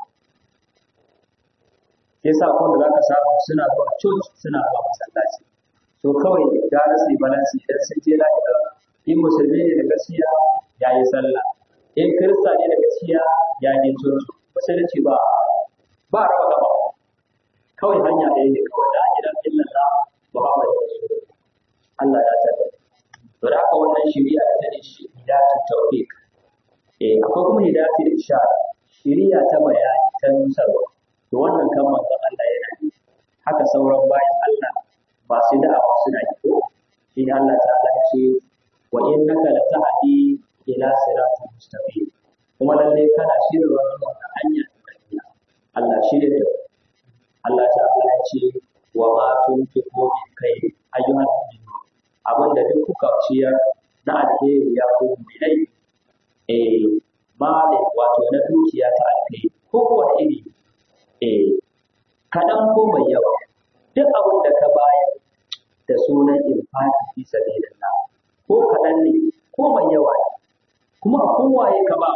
yasa ko da zaka samu suna zuwa church suna zuwa masallaci to kawai gara su yi balansi idan sun je lahira in musulmi ne da gaskiya ya yi sallah in kirista ne da gaskiya ya je coci musulunci ba ba raba gaba kawai hanya ɗaya ne kawai la ilaha illallah muhammadu rasulullah Allah ya tada to da haka wannan shari'a ta ne hidayatu tawfiq eh akwai kuma hidayatu irshad shari'a ta bayani ta nusarwa to wannan kan manzon Allah yana yi haka sauran bayan Allah masu da'awa suna yi ko shi ne Allah ta'ala ya ce wa innaka la tahdi ila siratin mustaqim kuma lalle kana shirya wannan hanya ta Allah shirya da Allah ta'ala ya ce wa ma tunfiqu min kai ayyuhan mu'minun abinda duk kuka ciyar na alheri ya ko mu'minai eh mali wato na dukiya ta alheri ko wani iri eh kaɗan ko mai yawa duk abin da ka bayar da sunan infaki fi sabilillah ko kaɗan ne ko mai yawa ne kuma a kowaye ka ba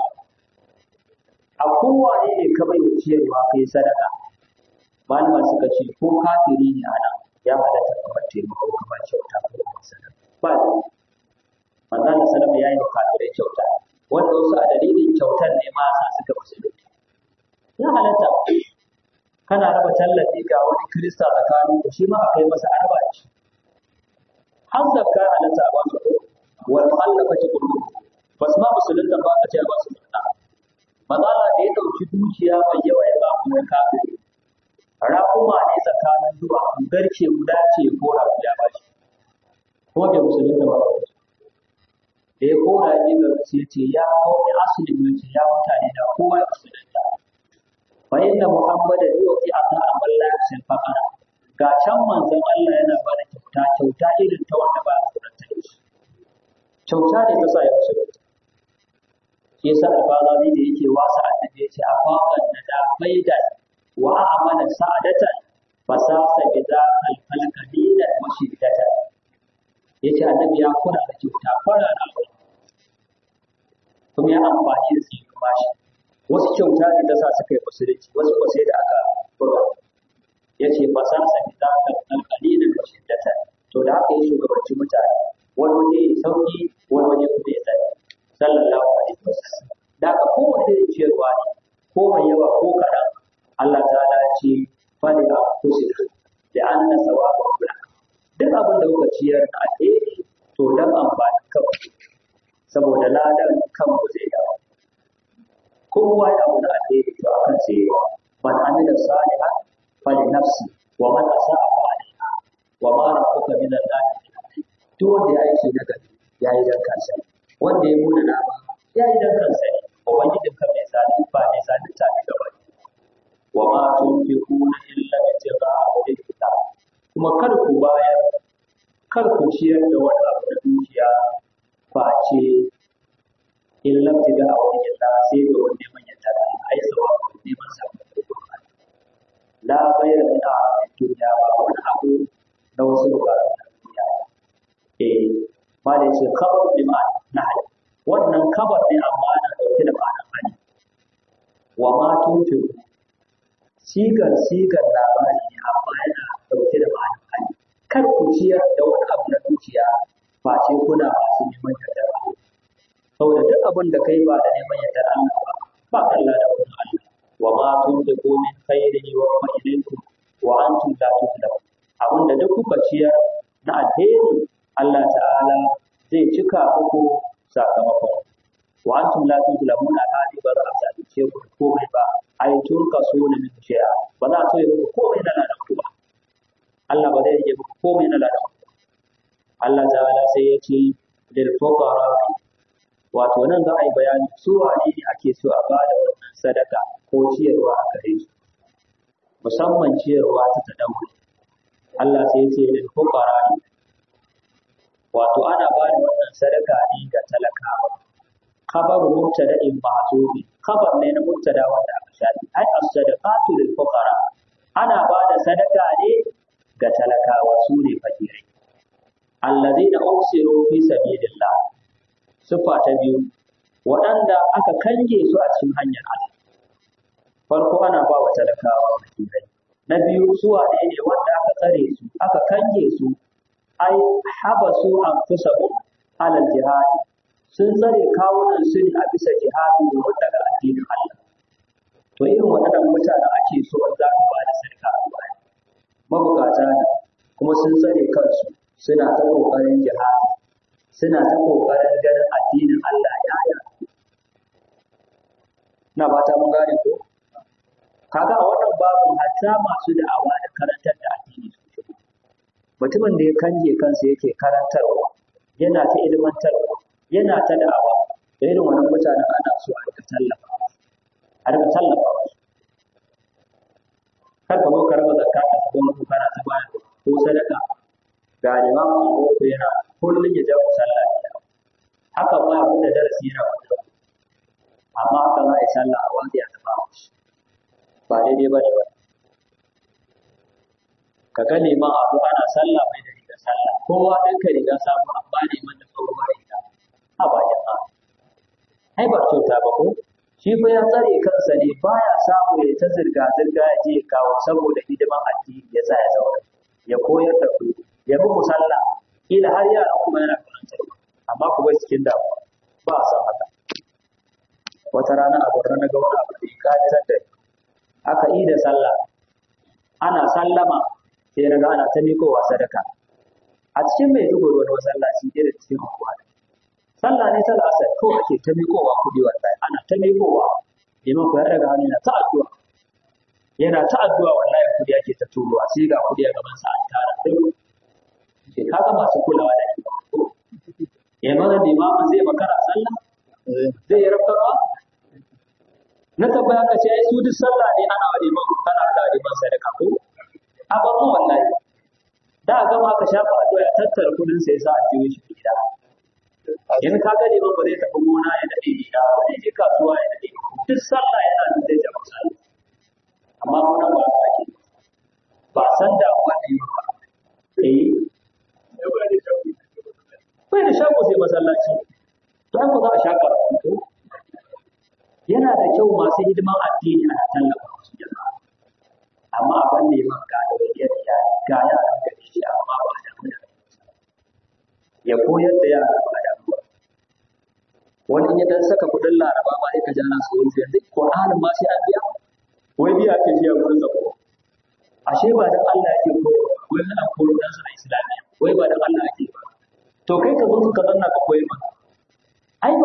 a kowaye ne ka bai ciyarwa kai sadaka malama suka ce ko kafiri ne ana ya halatta kamar taimako kamar kyauta ko kamar sadaka ba da manzo Allah sallama yayi wa kafirai kyauta wanda wasu a dalilin kyautar ne ma sa suka musulunci ya halatta kana raba tallafi ga wani kirista tsakanin ku shi ma a kai masa araba da shi har zakka halatta a basu ko wal mu'allafati qulub bas ma musulunta ba ka ce a basu zakka mazala da ya dauki dukiya mai yawa ya ba mu kafiri raƙuma ne tsakanin zuwa garke guda ce ko rabu ya bashi ko bai musulunta ba da ya kora ya ga sai ce ya kawo asali ne ce ya mutane da kowa ya musulunta fa inna muhammadan yuti ata amal la yasil faqara ga can manzon Allah yana ba da kyauta kyauta irin ta wanda ba a tsorata da shi kyauta ne ta sa ya musulunta shi yasa alfazari da yake wasa annabi yace a faqan da da faidan wa amana sa'adatan fasasa bi za al qalila wa shiddatan yace annabi ya kura da kyauta fara da kuma ya amfani da su kuma shi wasu kyauta ne ta sa suka yi musulunci wasu ko sai da aka buga ya ce ba sa sami za ka ɗan ƙalilin da shiddata to da aka yi shugabanci mutane wani waje ya sauki wani waje kuma ya tsaye sallallahu alaihi wasallam da aka kowace irin ciyarwa ne ko mai yawa ko kaɗan Allah ta'ala ya ce fali a kusina da an na sawaba kula duk abin da kuka ciyar na alheri to dan amfani kawai saboda ladan kanmu zai dawo kowa ya abu da alheri to akan sai yawa man amila salihan fali nafsi wa man asa'a fa alaiha wa ma rabbuka min allahi duk wanda ya aiki na gari ya yi dan kansa wanda ya muna nama ya yi dan kansa ne ubangijin ka mai sadi ba mai sadi ta ne gaba wa ma tunfiquna illa ibtigha'a wajhillah kuma kar ku bayar kar ku ciyar da wani abu da dukiya face in labtiga a wani yalla sai da wani neman yadda da ai sawa neman sakamako la bayar da a duniya ba wani abu na wasu bukatu na duniya eh ba da yace kabar bi ma'ana nahl wannan kabar ne amma na dauke da ma'anar hali wa ma tunfiqu sigar sigar labari ne amma yana dauke da ma'anar hali kar ku ciyar da wani abu na dukiya face kuna masu neman yadda Allah saboda duk abin da kai ba da neman yadda Allah ba ba kalla da wani Allah wa ma tunfiqu min khairin wa ma ilaykum wa antum la tuzlamun abin da duk kuka ciyar na alheri Allah ta'ala zai cika muku sakamakon wa antum la tuzlamun alhali ba za a zalunce ku da komai ba ai tun kaso ne min shi'a ba za a so ya muku komai na ladan ku ba Allah ba zai rage muku komai na ladan ku Allah ta'ala sai ya ce lil fuqara wato nan za a yi bayani su wane ne ake so a ba da wannan sadaka ko ciyarwa a gare su musamman ciyarwa ta tadawuri Allah sai ya ce lil fuqara wato ana ba da wannan sadaka ne ga talakawa khabaru mubtada'in ma'zubi khabar ne na mubtada wanda aka shafi ai as-sadaqatu lil fuqara ana ba da sadaka ne ga talakawa su ne fakirai allazina usiru fi sabilillah sifa ta biyu waɗanda aka kange su a cikin hanyar Allah farko ana ba wa talakawa fakirai na biyu su wane ne wanda aka tsare su aka kange su ai habasu anfusahum ala jihad sun tsare kawunan su ne a bisa jihadi domin daga addinin Allah to irin waɗannan mutanen ake so za ka ba da sadaka a baya mabukata ne kuma sun tsare kansu suna ta ƙoƙarin jihadi suna ta ƙoƙarin ganin addinin Allah ya yi na ba ta mun gane ko kaga a wannan babin hatta masu da'awa da karantar da addini su shigo mutumin da ya kanje kansa yake karantarwa yana ta ilmantarwa yana ta da'awa da irin wannan mutanen ana so a rika tallafa a rika tallafa musu kar ka zo ka raba zakka ka ta gwamnati kana ta bayar ko sadaka ga limamin boko yana kullum ya jawo sallah gida haka ma abin da darasi yana wanda amma haka za a yi sallah a wanda ya taɓa shi ba daidai ba ne ba ka ga liman abu ana sallah mai da riga sallah kowa ɗan ka riga samu amma neman da tsohuwar riga a ba jama'a ai ba kyauta ba ko shi fa ya tsare kansa ne baya samu ya ta zirga zirga ya je kawo saboda hidiman addini ya sa ya zauna ya koyar da ku ya bi musalla kila har yara kuma yana karantar amma ku bai cikin damuwa ba a san haka wata rana a gwarna na ga wani abu da ya kajirar da aka yi da sallah ana sallama sai na ga ana ta mikowa sadaka a cikin mai dugo wani masallaci irin cikin unguwa sallah ne ta asar kawai ake ta mikowa kuɗi wallahi ana ta mikowa liman ku ya daga hannu yana ta addu'a yana ta addu'a wallahi kuɗi ake ta turuwa sai ga kuɗi a gaban sa an tara sai kaga masu kulawa da shi ya mana limamin zai makara sallah zai yi rafa ba na tambaya ka ce ai su duk sallah ne ana wa liman kana da liman sadaka ko a bar mu wallahi da a gama ka shafa addu'a ya tattara kudin sai sa a jiwo shi gida in ka ga liman ba zai tafi gona ya dade gida ba zai je kasuwa ya dade duk sallah yana da zai jama sallah amma mun ba ka ake ba san da wani ba eh bai da shago sai masallaci to an za a sha karatu yana da kyau masu hidiman addini ana tallafa musu jama'a amma abin ne man ga da wajiyar ya ga yaran gari shi amma ba da mu da ya koyar da yara ba da mu wani ya dan saka kudin laraba ma sai ka ja na su yanzu yanzu Qur'anin ma sai an biya wai biya ke biya gurin zako ashe ba dan Allah yake koyarwa wai ana koyar da su na islamiyya wai ba dan Allah yake ba to kai ka zo ka zanna ka koyi mana ai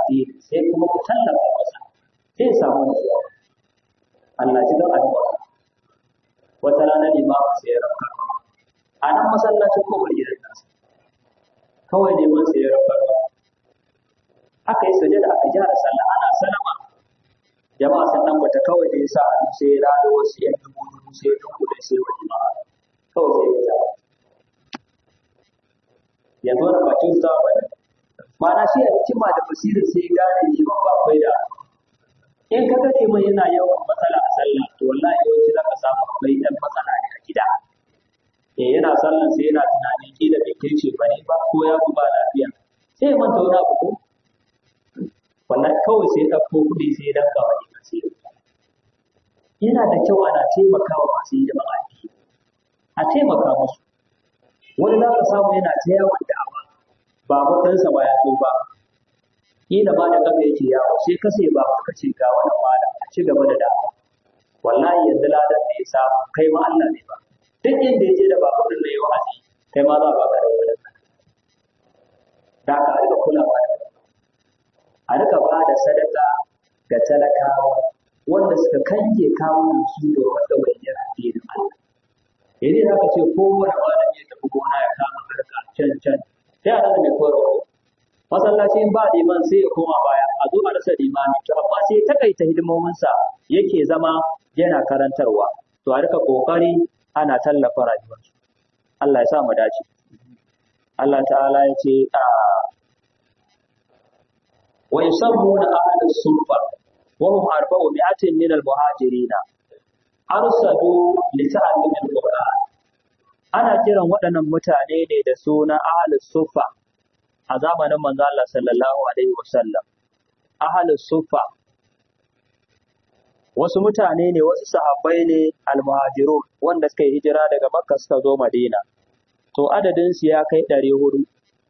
addini sai kuma ku tallafa masa sai samu nutsuwa Allah ji don addu'a wata rana limamin sai ya rafka a nan masallacin kofar gidan nasa kawai neman sai ya rafka aka yi sujada aka gyara sallah ana salama jama'a sun nan bata kawai da ya sa hannu sai ya rado wasu yan dubu dubu sai ya dubu da sai wa jama'a kawai sai ya sa yanzu wani bakin sa wani mana shi a hikima da basirin sai ya gane liman ba akwai da in ka ga liman yana yawan matsala a sallah to wallahi yawanci za ka samu akwai ɗan matsala ne a gida eh yana sallan sai yana tunanin kila bai kai ce bane ba ko ya ba lafiya sai ya manta wani abu ko wallahi kawai sai ya ɗauko kuɗi sai ya danka wa liman sai ya yana da kyau ana taimakawa masu hidiman addini a taimaka musu wani za ka samu yana ta yawon da'awa ba ɗansa ba ya tsufa kila ma da kafa yake yawo sai ka sai ba ka ce ga wani malam a ci gaba da da'awa wallahi yanzu ladan da ya samu kai ma Allah ne ba duk inda ya je da babu din da ya wa'azi kai ma za ka ga da wani da ka rika kulawa da a rika ba da sadaka ga talakawa wanda suka kange kawunan su da wanda bayyana addinin Allah idan za ka ce kowane malami ya tafi gona ya kama harka can can sai a rasa mai koyarwa masallaci in ba liman sai ya koma baya a zo a rasa limami to amma sai takaita hidimominsa yake zama yana karantarwa to a rika kokari ana tallafa rayuwarsu Allah ya sa mu dace Allah ta'ala ya ce a wa yusammuna ahlus sufa wa hum arba'u mi'atin min al-muhajirin arsadu li ta'allum al-qur'an ana kiran waɗannan mutane ne da suna ahlus sufa a zamanin manzo Allah sallallahu alaihi wasallam ahlus sufa wasu mutane ne wasu sahabbai ne almuhajirun wanda suka yi hijira daga makka suka zo madina to adadin su ya kai ɗari hudu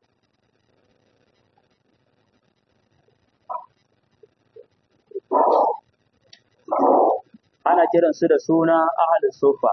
ana kiran su da suna ahlus sufa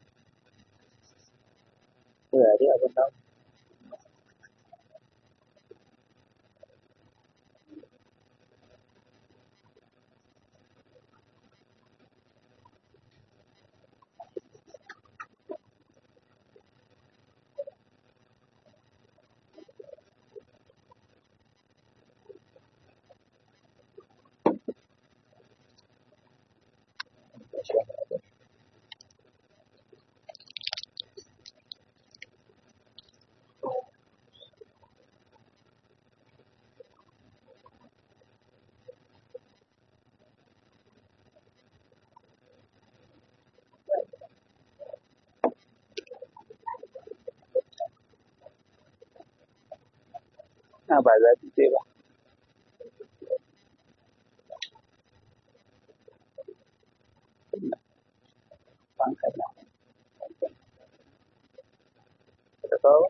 na ba za su ce ba hankali da kawo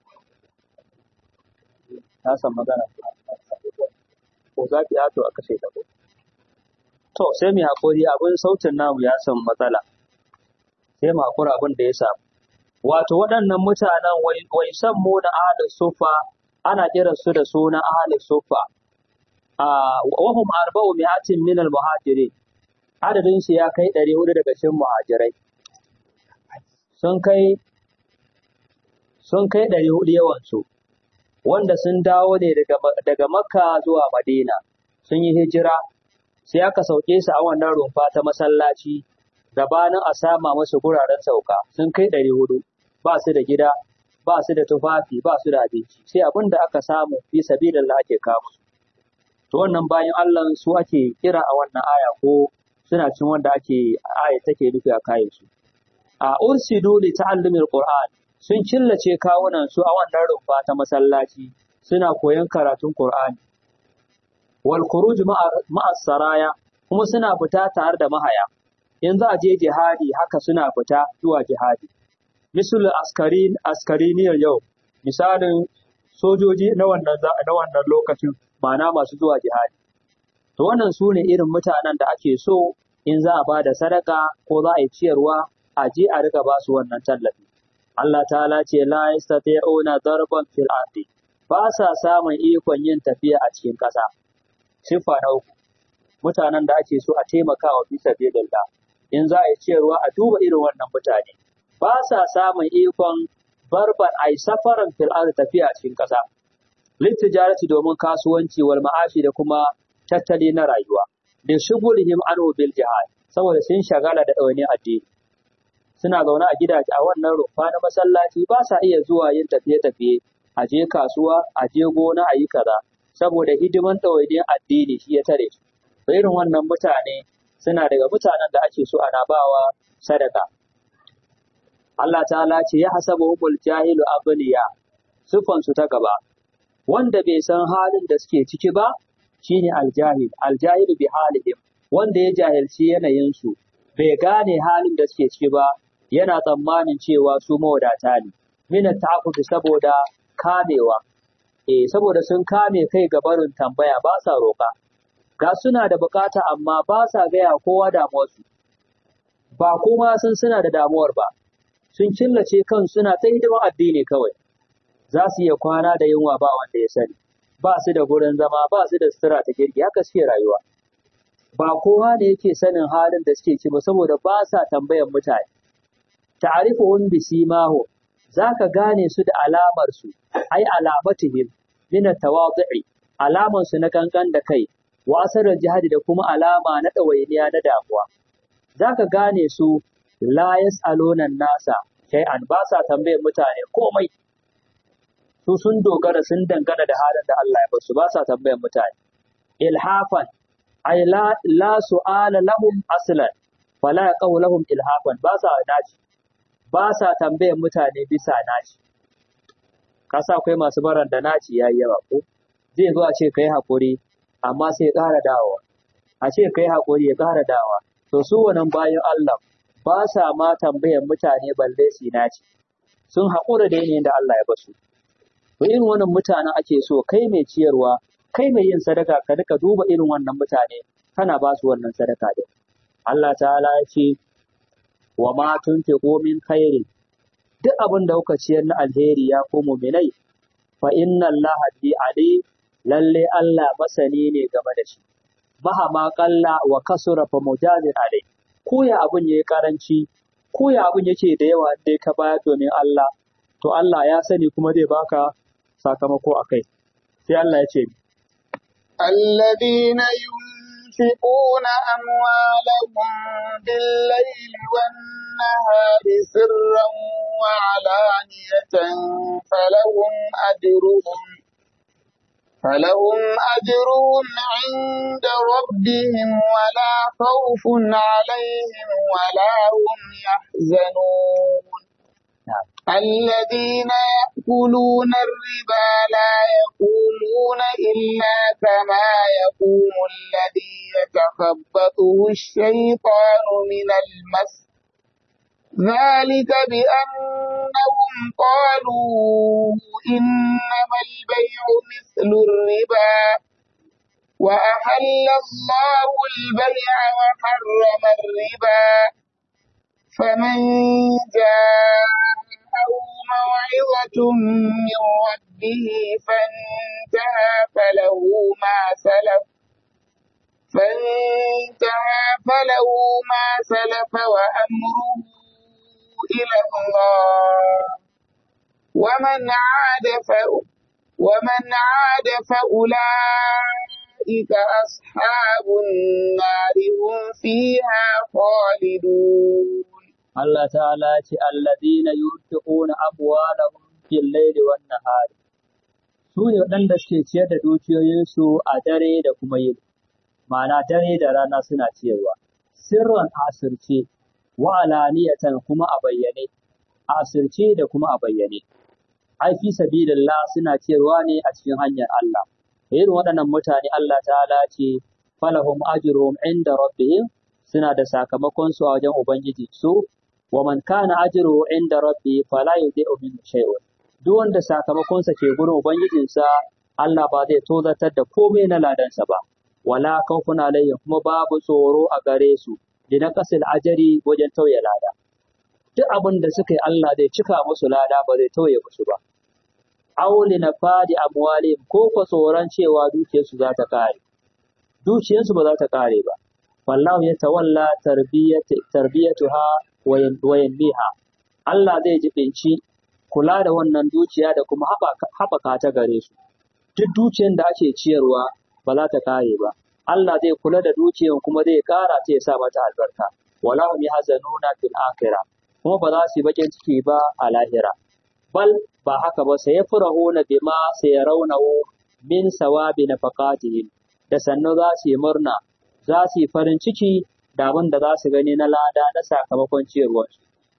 na san magana ko za ki yato a kashe ta ko to sai mu hakuri abin sautin namu ya san matsala sai mu hakura abin da ya samu wato waɗannan mutanen wai san mu na ahlus sufa ana kiran su da suna ahlus sufa a wahum arba'u mi'atin min al muhajirin adadin su ya kai 400 daga cikin muhajirai sun kai sun kai 400 yawan su wanda sun dawo ne daga daga makka zuwa madina sun yi hijira sai aka sauke su a wannan rumfa ta masallaci gabanin a sama musu guraren sauka sun kai 400 ba su da gida ba su da tufafi ba su da abinci sai abin da aka samu fi sabilillah ake kawo to wannan bayan Allah su ake kira a wannan aya ko suna cin wanda ake aya take nufi a kayan su a ursidu li ta'allumil qur'an sun killace kawunan su a wannan rumfa ta masallaci suna koyon karatun qur'ani wal khuruj ma'a saraya kuma suna fita tare da mahaya in za a je jihadi haka suna fita zuwa jihadi misul askarin askariniyar yau misalin sojoji na wannan na wannan lokacin ma'ana masu zuwa jihadi to wannan su ne irin mutanen da ake so in za a ba da sadaka ko za a yi ciyarwa a je a riga ba su wannan tallafi Allah ta'ala ce la yastati'una darban fil ardi ba sa samun ikon yin tafiya a cikin ƙasa siffa na uku mutanen da ake so a taimaka wa bisa sabilillah in za a yi ciyarwa a duba irin wannan mutane ba sa samun ikon barbar ai safaran fil tafiya cikin ƙasa littijarati domin kasuwanci wal ma'ashi da kuma tattali na rayuwa da shugulihim anhu bil jihad saboda sun shagala da ɗawainin addini suna zaune a gidaje a wannan rumfa na masallaci ba sa iya zuwa yin tafiye-tafiye a je kasuwa a je gona a yi kaza saboda hidiman ɗawainin addini shi ya tare su irin wannan mutane suna daga mutanen da ake so ana bawa sadaka Allah ta'ala ce ya hasabu humul jahilu abliya sufan su ta gaba wanda bai san halin da suke ciki ba shine aljahil aljahil bi halihim wanda ya jahilci yanayin su bai gane halin da suke ciki ba yana tsammanin cewa su mawadata ne min ta'affufi saboda kamewa eh saboda sun kame kai ga barin tambaya ba sa roƙa ga suna da bukata amma ba sa gaya kowa damuwarsu ba kuma sun suna da damuwar ba sun killace kan suna ta hidimar addini kawai za su iya kwana da yunwa ba wanda ya sani ba su da gurin zama ba su da sutura ta kirki haka suke rayuwa ba kowa ne yake sanin halin da suke ci ba saboda ba sa tambayan mutane ta'rifuhum bisimahu zaka gane su da alamar su ai alamatihim min at-tawadhu'i alaman su na kankan da kai wa asarar jihadi da kuma alama na ɗawainiya na damuwa zaka gane su la yas'aluna nasa shay'an ba sa tambayar mutane komai su sun dogara sun dangana da halin da Allah ya basu ba sa tambayar mutane ilhafan ay la la su'ala lahum aslan fala yaqaw lahum ilhafan ba sa naci ba sa tambayar mutane bisa naci kasa akwai masu baran da naci yayi yawa ko zai zo a ce kai hakuri amma sai ya ƙara dawowa a ce kai hakuri ya ƙara dawowa to su wannan bayan Allah ba sa ma tambayar mutane balle su naci sun haƙura da yanayin da Allah ya basu to irin wannan mutanen ake so kai mai ciyarwa kai mai yin sadaka ka duka duba irin wannan mutane kana ba su wannan sadaka din Allah ta'ala ya ce wa ma tunfiqu min khairin duk abin da kuka ciyar na alheri ya ko mu'minai fa inna Allah bi ali lalle Allah masani ne game da shi mahama qalla wa kasura fa mujazir alai ko ya abin yayi karanci ko ya abin yake da yawa dai ka baya domin Allah to Allah ya sani kuma zai baka sakamako akai sai Allah ya ce
الذين ينفقون أموالهم بالليل والنهار سرا وعلانية فلهم أجرهم فلهم أجرهم عند ربهم ولا خوف عليهم ولا هم يحزنون الذين يأكلون الربا لا يقومون إلا كما يقوم الذي يتخبطه الشيطان من المس ذلك بأنهم قالوا إنما البيع مثل الربا وأحل الله البيع وحرم الربا فمن جاءه موعظة من ربه فانتهى فله ما سلف فانتهى فله ما سلف وأمره إلى الله ومن عاد ف ومن عاد فأولئك أصحاب النار هم فيها خالدون
Allah ta'ala ya ce alladina yunfiquna amwalahum fil layli wan nahari su ne waɗanda suke ciyar da dukiyoyinsu a dare da kuma yini ma'ana dare da rana suna ciyarwa sirran asirce wa alaniyatan kuma a bayyane asirce da kuma a bayyane ai fi sabilillah suna ciyarwa ne a cikin hanyar Allah irin waɗannan mutane Allah ta'ala ce falahum ajruhum inda rabbihim suna da sakamakon su a wajen ubangiji su wa man kana ajruhu inda rabbi fala yudhi'u min shay'un duk wanda sakamakon sa ke gurin ubangijinsa Allah ba zai tozartar da komai na ladansa ba wala khawfun alaihim kuma babu tsoro a gare su na kasil ajari wajen tauye lada duk abin da suka yi Allah zai cika musu lada ba zai tauye musu ba auli na fadi amwalihim ko ko tsoron cewa dukiyarsu za ta kare dukiyarsu ba za ta kare ba wallahu ya tawalla tarbiyatuha wa yanmiha Allah zai jibinci kula da wannan dukiya da kuma haɓaka ta gare su duk dukiyar da ake ciyarwa ba za ta kare ba Allah zai kula da dukiyar kuma zai kara ta ya sa mata albarka wala hum yahzanuna fil akhirah kuma ba za su yi bakin ciki ba a lahira bal ba haka ba sai yafrahuna bima sayarawnahu min sawabi nafaqatihim da sannu za su yi murna za su yi farin ciki da abin da za su gani na lada na sakamakon ciyarwarsu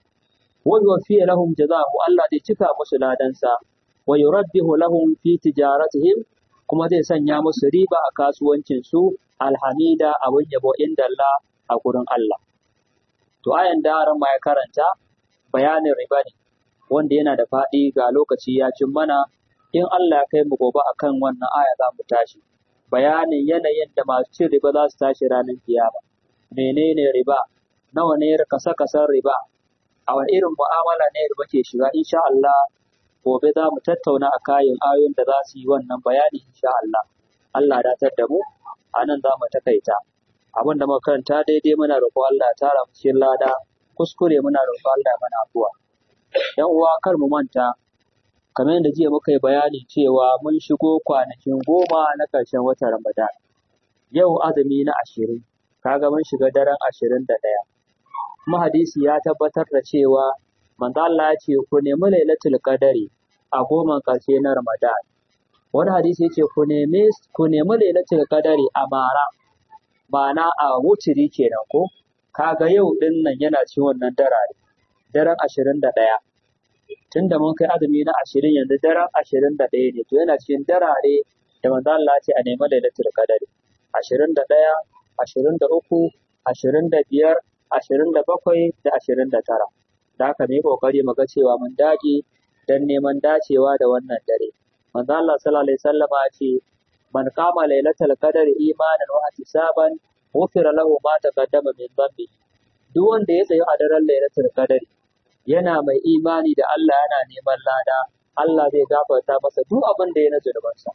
wa yuwaffiya lahum jazahu Allah zai cika musu ladansa wa yurabbihu lahum fi tijaratihim kuma zai sanya musu riba a kasuwancin su alhamida abin yabo inda Allah a gurin Allah to ayan da ran ma ya karanta bayanin riba ne wanda yana da faɗi ga lokaci ya cin mana in Allah ya kai mu gobe akan wannan aya za mu tashi bayanin yanayin da masu cin riba za su tashi ranar kiyama menene riba nawa ne kasa kasan riba a wani irin mu'amala ne riba ke shiga insha Allah gobe za mu tattauna a kayan ayoyin da za su yi wannan bayani insha Allah Allah datar da mu a nan za mu takaita abin da muka karanta daidai muna roƙo Allah ya tara mu cikin lada kuskure muna roƙo Allah ya mana afuwa yan uwa kar mu manta kamar yadda jiya muka yi bayani cewa mun shigo kwanakin goma na ƙarshen watan Ramadan yau azumi na ashirin kaga mun shiga daren ashirin da ɗaya kuma hadisi ya tabbatar da cewa manzo Allah ya ce ku nemi lailatul qadari a goman ƙarshe na Ramadan wani hadisi ya ce ku nemi ku nemi lailatul qadari a mara ma'ana a wutiri kenan ko kaga yau din nan yana ci wannan darare daren ashirin da ɗaya tun da mun kai azumi na ashirin yanzu daren ashirin da ɗaya ne to yana cikin darare da manzo Allah ce a nemi lailatul qadari ashirin da ɗaya ashirin da uku ashirin da biyar ashirin da bakwai da ashirin da tara da haka mu yi ƙoƙari mu ga cewa mun dage don neman dacewa da wannan dare manzo Allah sallallahu alaihi wasallama ce man qama lailatul qadri imanan wa ihtisaban ghufira lahu ma taqaddama min dhanbi duk wanda ya tsaye a daren lailatul qadri yana mai imani da Allah yana neman lada Allah zai gafarta masa duk abin da ya na zunubansa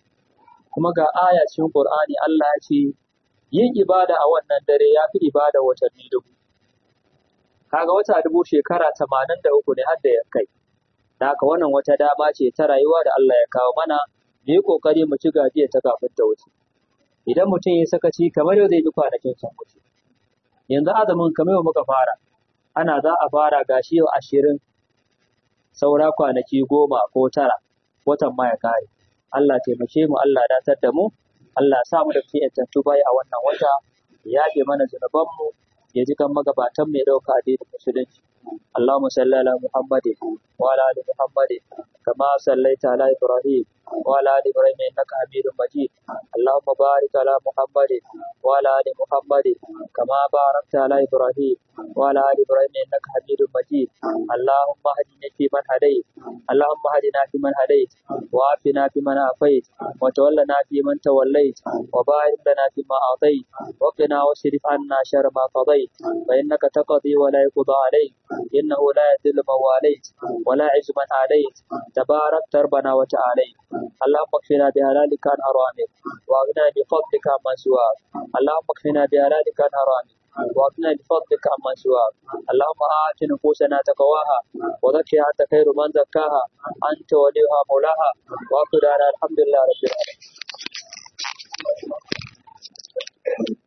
kuma ga aya cikin Qur'ani Allah ya ce yin ibada a wannan dare ya fi ibada watanni dubu kaga wata dubu shekara tamanin da uku ne har da ya kai da haka wannan wata dama ce ta rayuwa da Allah ya kawo mana mu yi kokari mu ci gajiya ta kafin ta wuce idan mutum ya sakaci kamar yau zai ji kwanakin sun wuce yanzu azumin kamar yau muka fara ana za a fara gashi yau ashirin saura kwanaki goma ko tara watan ma ya kare Allah taimake mu Allah datar da mu Allah sa mu da ke yantattu bai a wannan wata ya yafe mana zunubanmu ya ji kan magabatan mai ɗauka addinin musulunci اللهم صل على محمد وعلى ال محمد كما صليت على ابراهيم وعلى ال ابراهيم انك حميد مجيد اللهم بارك على محمد وعلى ال محمد كما باركت على ابراهيم وعلى ال ابراهيم انك حميد مجيد اللهم اهدنا فيمن هديت اللهم اهدنا فيمن هديت وعافنا فيمن عافيت وتولنا فيمن توليت وبارك لنا فيما اعطيت وقنا واصرف عنا شر ما قضيت فانك تقضي ولا يقضى عليك إنه لا يذل من واليت ولا يعز من عاديت تبارك ربنا وتعاليت اللهم اكفنا بهلالك عن حرامك واغننا بفضلك عمن سواك اللهم اكفنا بهلالك عن حرامك واغننا بفضلك عمن سواك اللهم آت نفوسنا تقواها وزكها أنت خير من زكاها أنت وليها مولاها وأقول الحمد لله رب العالمين